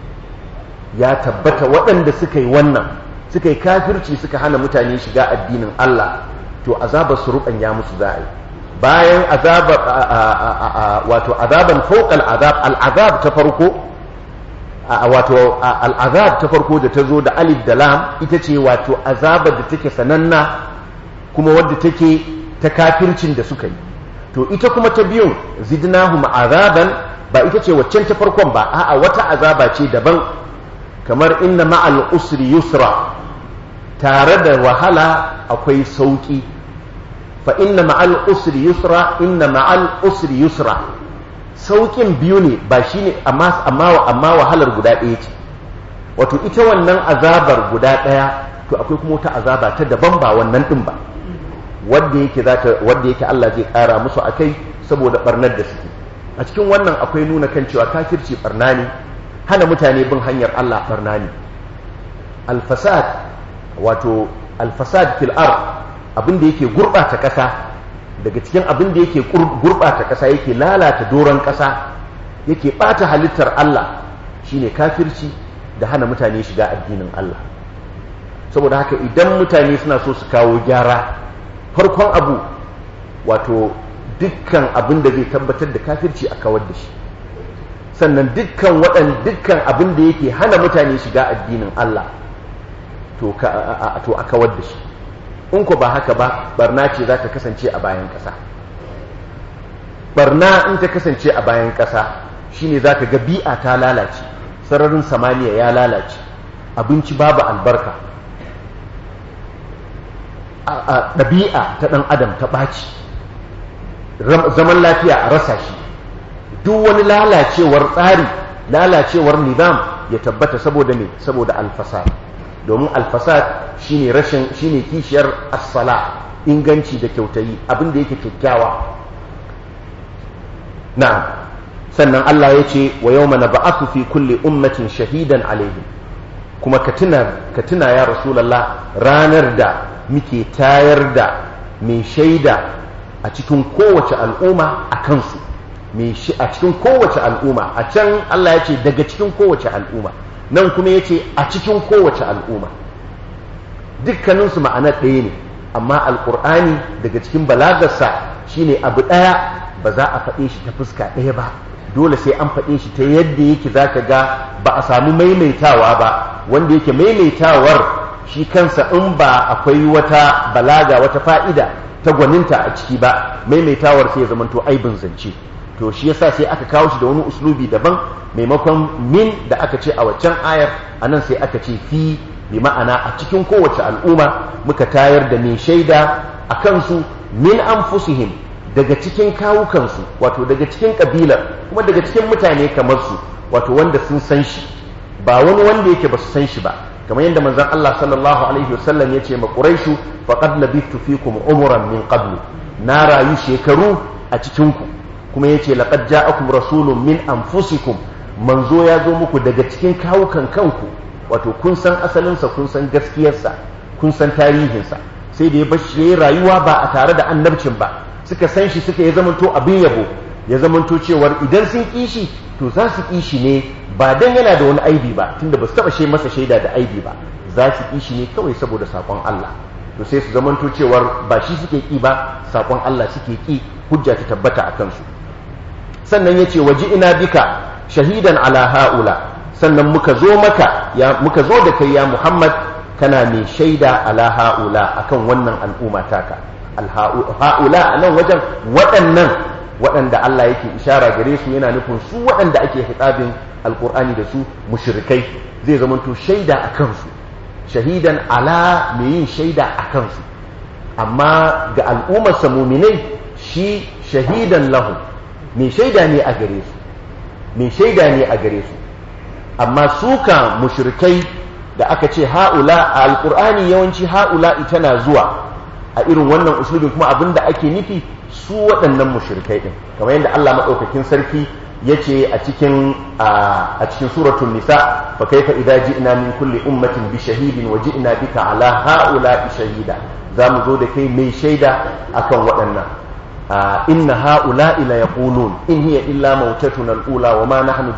ya tabbata waɗanda suka yi wannan suka yi kafirci suka hana mutane shiga addinin Allah to azabar su ruɓanya musu za a yi bayan azabar wato azaban fawqal azab al'azab ta farko wato al'azab ta farko da ta zo da alif da lam ita ce wato azabar da take sananna kuma wadda take ta kafircin da suka yi to ita kuma ta biyun zidnahum azaban ba ita ce waccan ta farkon ba a'a wata azaba ce daban kamar inna ma'al usri yusra tare da wahala akwai sauki fa inna ma'al usri yusra inna ma'al usri yusra saukin biyu ne ba shine amma amma amma wahalar guda ɗaya ce wato ita wannan azabar guda ɗaya to akwai kuma wata azaba ta daban ba wannan din ba wanda yake zata wanda yake Allah zai ƙara musu akai saboda barnar da suke a cikin wannan akwai nuna kan cewa kafirci barna ne hana mutane bin hanyar Allah barna ne alfasad wato alfasad fil ard abin da yake gurbata ƙasa daga cikin abin da yake gurbata ƙasa yake lalata doron ƙasa yake ɓata halittar Allah shine kafirci da hana mutane shiga addinin Allah saboda haka idan mutane suna so su kawo gyara farkon abu wato dukkan abin da zai tabbatar da kafirci a kawar da shi sannan dukkan waɗan dukkan abin da yake hana mutane shiga addinin Allah to a kawar da shi in ku ba haka ba barna ce za ta kasance a bayan ƙasa barna in ta kasance a bayan ƙasa shine za ka ga bi'a ta lalace sararin samaniya ya lalace abinci babu albarka a ɗabi'a ta ɗan adam ta ɓaci zaman lafiya a rasa shi duk wani lalacewar tsari lalacewar nizam ya tabbata saboda ne saboda alfasad domin alfasad shine rashin shine kishiyar as-sala inganci da kyautayi abin da yake kyakkyawa na'am sannan Allah ya ce wa yawma nab'athu fi kulli ummatin shahidan alaihim kuma ka tuna ka tuna ya rasulullah ranar da muke tayar da mai shaida a cikin kowace al'umma a kansu a cikin kowace al'umma a can Allah ya ce daga cikin kowace al'umma nan kuma ya ce a cikin kowace al'umma dukkaninsu ma'anar ɗaya ne amma alƙur'ani daga cikin balagarsa shine abu ɗaya ba za a faɗe shi ta fuska ɗaya ba dole sai an faɗe shi ta yadda yake zaka ga ba a samu maimaitawa ba wanda yake maimaitawar shi kansa in ba akwai wata balaga wata fa'ida ta gwaninta a ciki ba maimaitawar sai ya zamanto aibin zance to shi yasa sai aka kawo shi da wani uslubi daban maimakon min da aka ce a waccan ayar anan sai aka ce fi bi ma'ana a cikin kowace al'umma muka tayar da mai shaida a kansu min anfusihim daga cikin kawukansu wato daga cikin kabilar kuma daga cikin mutane kamar su wato wanda sun san shi ba wani wanda yake ba su san shi ba kamar yadda manzon Allah sallallahu alaihi wasallam ya ce ma quraishu faqad labithtu fikum umuran min qablu na rayu shekaru a cikin ku kuma yace laqad ja'akum rasulun min anfusikum manzo ya zo muku daga cikin kawukan kanku wato kun san asalinsa kun san gaskiyarsa kun san tarihinsa sai da ya bashi yayi rayuwa ba a tare da annabcin ba suka san shi suka ya zamanto abin yabo ya zamanto cewar idan sun kishi to za su kishi ne ba dan yana da wani aibi ba tunda ba su taba shi masa shaida da aibi ba za su kishi ne kawai saboda sakon Allah to sai su zamanto cewar ba shi suke ki ba sakon Allah suke ki hujja ta tabbata a kansu sannan yace waji ina bika shahidan ala haula sannan muka zo maka ya muka zo da kai ya Muhammad kana mai shaida ala haula akan wannan al'umma taka haula a nan wajen waɗannan waɗanda Allah yake ishara gare su yana nufin su waɗanda ake hitabin alkur'ani da su mushrikai zai zamanto shaida a kansu shahidan ala mai yin shaida a kansu amma ga al'ummarsa muminai shi shahidan lahu mai shaida ne a gare su mai shaida ne a gare su amma suka mushrikai da aka ce ha'ula a alkur'ani yawanci ha'ula tana zuwa a irin wannan uslubin kuma abinda ake nufi su waɗannan mushrikai din kamar yadda Allah madaukakin sarki yace a cikin a cikin suratul nisa fa kaifa idza ji'na min kulli ummatin bi shahidin wa ji'na bika ala ha'ula shahida zamu zo da kai mai shaida akan waɗannan inna ha'ula ila yaqulun in hiya illa mautatuna al-ula wa ma nahnu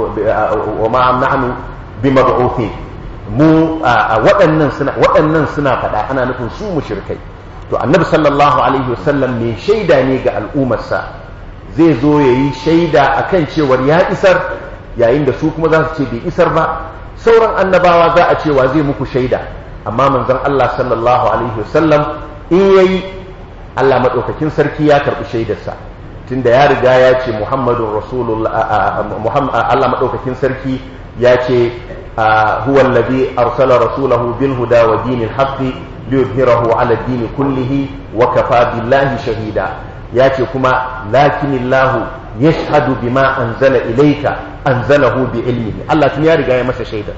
wa ma nahnu bimab'uthin mu waɗannan suna waɗannan suna faɗa ana nufin su mushrikai to annabi sallallahu alaihi wasallam mai shaida ne ga al'ummarsa zai zo ya yi shaida a kan cewar ya isar yayin da su kuma za su ce bai isar ba sauran annabawa za a cewa zai muku shaida amma manzon Allah sallallahu alaihi wasallam in yayi Allah maɗaukakin sarki ya karɓi shaidarsa tunda ya riga ya ce muhammadun rasulullah Allah maɗaukakin sarki ya ce huwa alladhi arsala rasulahu bil huda wa dinil haqqi liyuzhirahu ala ad-din kullihi wa kafa billahi shahida ya ce kuma lakinillahu yashhadu bima anzala ilayka anzalahu bi ilmihi Allah tun ya riga ya masa shaida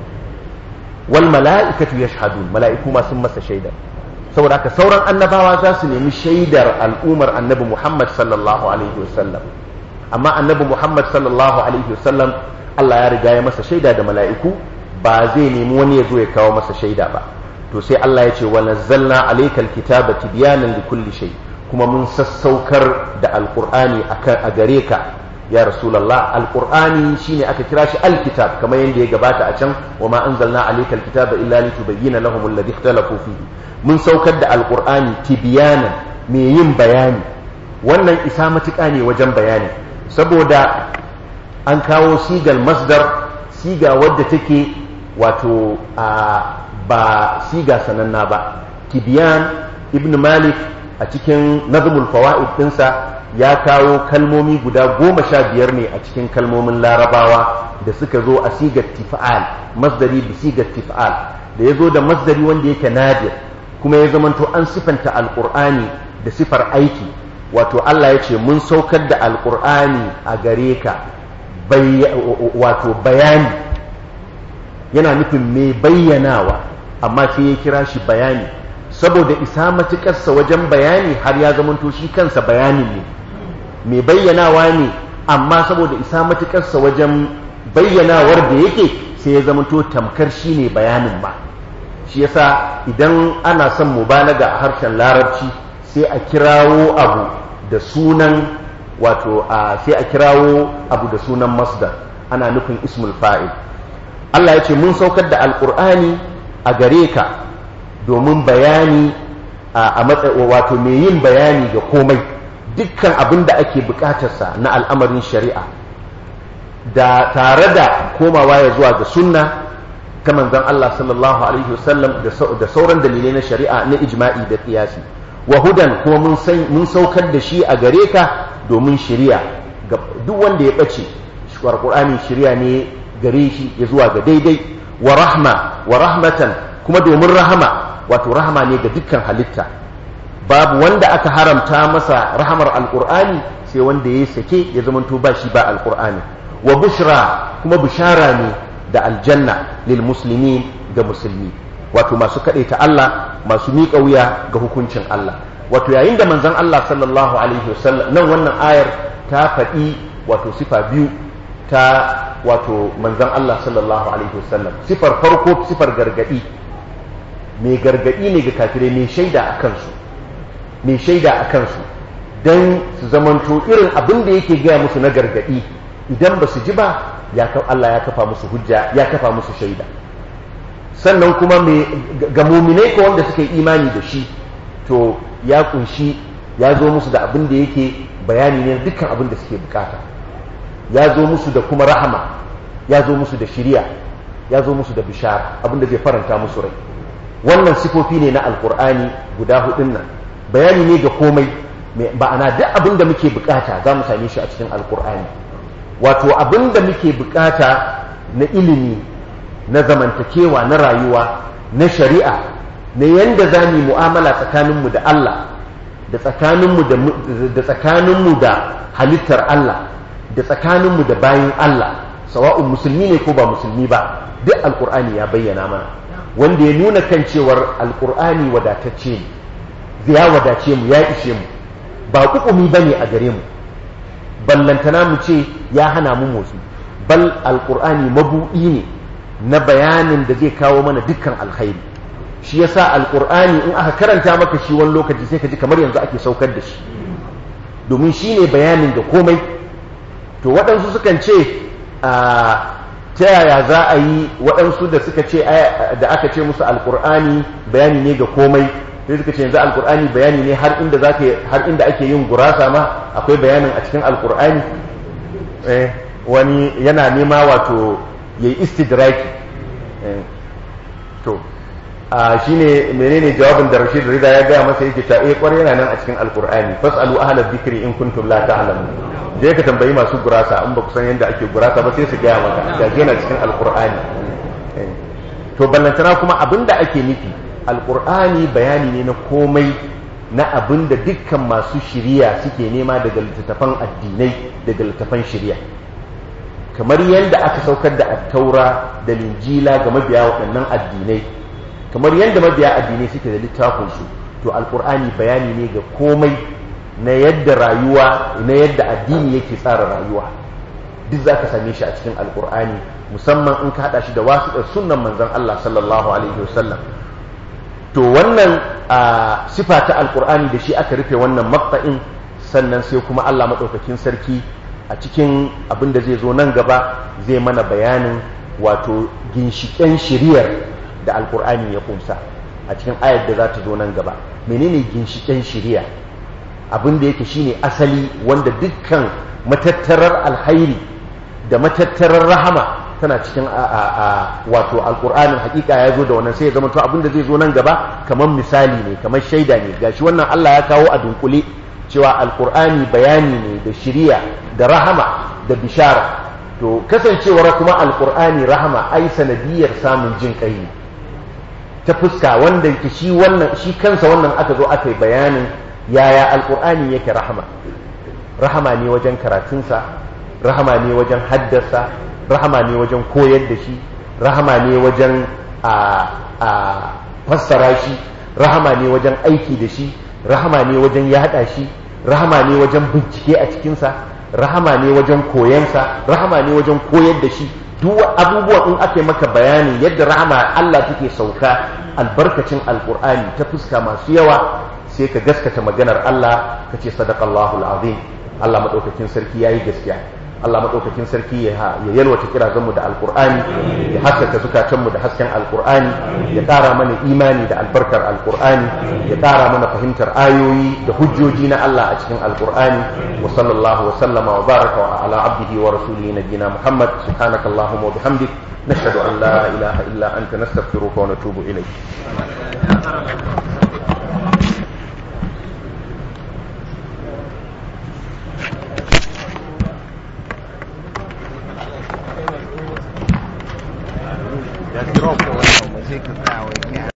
wal mala'ikatu yashhadun mala'iku ma sun masa shaida saboda haka sauran annabawa za su nemi shaidar al'umar annabi Muhammad sallallahu alaihi wasallam amma annabi Muhammad sallallahu alaihi wasallam Allah ya riga ya masa shaida da mala'iku ba zai nemi wani ya zo ya kawo masa shaida ba to sai Allah ya ce wa nazzalna alaykal kitaba tibyanan likulli shay kuma mun sassaukar da alqur'ani akan a gare ka ya rasulullah alqur'ani shine aka kira shi alkitab kamar yadda ya gabata a can wa ma anzalna alaykal kitaba illa litubayyana lahum alladhi ikhtalafu fihi mun saukar da alqur'ani tibyanan mai yin bayani wannan isa matuƙa ne wajen bayani saboda an kawo sigal masdar siga wadda take wato a ba siga sananna ba tibiyan ibn malik a cikin nazmul fawaid dinsa ya kawo kalmomi guda goma sha biyar ne a cikin kalmomin larabawa da suka zo a sigar tif'al masdari bi sigar tif'al da ya zo da masdari wanda yake nadir kuma ya zamanto an sifanta alqur'ani da sifar aiki wato Allah ya ce mun saukar da alqur'ani a gare ka wato bayani yana nufin mai bayyanawa amma sai ya kira shi bayani saboda isa matuƙarsa wajen bayani har ya zamanto shi kansa bayanin ne mai bayyanawa ne amma saboda isa matuƙarsa wajen bayyanawar da yake sai ya zamanto tamkar shi ne bayanin ba shi yasa idan ana son mubalaga a harshen larabci sai a kirawo abu da sunan wato sai a kirawo abu da sunan masdar ana nufin ismul fa'il Allah ya ce mun saukar da alƙur'ani a gare ka domin bayani a wato mai yin bayani ga komai dukkan abin da ake bukatarsa na al'amarin shari'a da tare da komawa ya zuwa ga sunna ta manzon Allah sallallahu alaihi wasallam da sauran dalilai na shari'a na ijma'i da qiyasi wa hudan kuma mun mun saukar da shi a gare ka domin shari'a ga duk wanda ya bace Qur'ani shari'a ne gare shi ya zuwa ga daidai wa rahma wa rahmatan kuma domin rahama wato rahama ne ga dukkan halitta babu wanda aka haramta masa rahamar alqur'ani sai wanda ya sake ya zamanto ba shi ba alqur'ani wa bushra kuma bishara ne da aljanna lil muslimin ga musulmi wato masu ta Allah masu miƙa wuya ga hukuncin Allah wato yayin da manzon Allah sallallahu alaihi wasallam nan wannan ayar ta faɗi wato sifa biyu ta wato manzon Allah sallallahu alaihi wasallam sifar farko sifar gargadi mai gargadi ne ga kafirai mai shaida a kansu mai shaida a kansu don su zamanto irin abin da yake gaya musu na gargadi idan ba su ji ba Allah ya kafa musu hujja ya kafa musu shaida sannan kuma ga muminai ko wanda suka yi imani da shi to ya kunshi ya zo musu da abin da yake bayani ne dukkan abin da suke bukata ya zo musu da kuma rahama ya zo musu da shiriya ya zo musu da bishara abin da zai faranta musu rai wannan sifofi ne na alkur'ani guda hudun nan bayani ne ga komai ba'ana duk abin da muke bukata za mu same shi a cikin alkur'ani wato abin da muke bukata na ilimi na zamantakewa na rayuwa na shari'a na yanda za mu mu'amala tsakaninmu da Allah da tsakaninmu da tsakaninmu da halittar Allah da tsakaninmu da bayin Allah sawa'un musulmi ne ko ba musulmi ba duk alkur'ani ya bayyana mana wanda ya nuna kan cewar alkur'ani wadatacce ne ya wadace mu ya ishe mu ba kukumi bane a gare mu ballantana mu ce ya hana mu motsi bal alkur'ani mabuɗi ne na bayanin da zai kawo mana dukkan alkhairi shi yasa alkur'ani in aka karanta maka shi wani lokaci sai ka ji kamar yanzu ake saukar da shi domin shi ne bayanin da komai to waɗansu sukan ce ta yaya za a yi waɗansu da suka ce da aka ce musu alkur'ani bayani ne ga komai sai suka ce yanzu alkur'ani bayani ne har inda zaka har inda ake yin gurasa ma akwai bayanin a cikin alkur'ani eh wani yana nema wato yayi istidraki eh to a shine menene jawabin da Rashid Rida ya gaya masa yake ta eh kwarai yana nan a cikin alkur'ani fasalu ahla dhikri in kuntum la ta'lamun je ka tambayi masu gurasa in ba ku san yadda ake gurasa ba sai su gaya maka ga yana cikin alkur'ani to ballantana kuma abinda ake nufi alkur'ani bayani ne na komai na abin da dukkan masu shiriya suke nema daga littattafan addinai daga littattafan shiriya kamar yadda aka saukar da attaura da linjila ga mabiya waɗannan addinai kamar yadda mabiya addinai suke da littafinsu to alkur'ani bayani ne ga komai na yadda rayuwa na yadda addini yake tsara rayuwa duk za ka same shi a cikin alkur'ani musamman in ka haɗa shi da wasu sunnan manzon Allah sallallahu alaihi wasallam to wannan sifa ta alkur'ani da shi aka rufe wannan matsa'in sannan sai kuma Allah maɗaukakin sarki a cikin abin da zai zo nan gaba zai mana bayanin wato ginshiƙen shiriyar da alkur'ani ya kumsa a cikin ayar da za ta zo nan gaba menene ginshiƙen shiriya abin da yake shine asali wanda dukkan matattarar alhairi da matattarar rahama tana cikin wato alkur'anin hakika ya zo da wannan sai ya zama to abinda zai zo nan gaba kamar misali ne kamar shaida ne gashi wannan Allah ya kawo a dunkule cewa alkur'ani bayani ne da shiriya da rahama da bishara to kasancewar kuma alkur'ani rahama ai sanadiyar samun jin kai ne ta fuska wanda yake shi wannan shi kansa wannan aka zo aka yi bayanin yaya alkur'ani yake rahama rahama ne wajen karatunsa rahama ne wajen haddasa rahama ne wajen koyar da shi rahama ne wajen a fassara shi rahama ne wajen aiki da shi rahama ne wajen yada shi rahama ne wajen bincike a cikinsa rahama ne wajen koyansa rahama ne wajen koyar da shi duk abubuwa in aka yi maka bayani yadda rahama Allah take sauka albarkacin alkur'ani ta fuska masu yawa sai ka gaskata maganar Allah ka ce sadaqallahu alazim Allah madaukakin sarki yayi gaskiya Allah maɗaukakin sarki ya yalwata kirazanmu da alkur'ani ya haskaka zukatanmu da hasken alkur'ani ya ƙara mana imani da albarkar alkur'ani ya ƙara mana fahimtar ayoyi da hujjoji na Allah a cikin alkur'ani wa sallallahu wa sallama wa baraka wa ala abdihi wa rasulihi nabiyina Muhammad subhanaka allahumma wa bihamdik nashhadu an la ilaha illa anta nastaghfiruka wa natubu ilayk Ya troppo, eh, come si che stavo, è chiaro.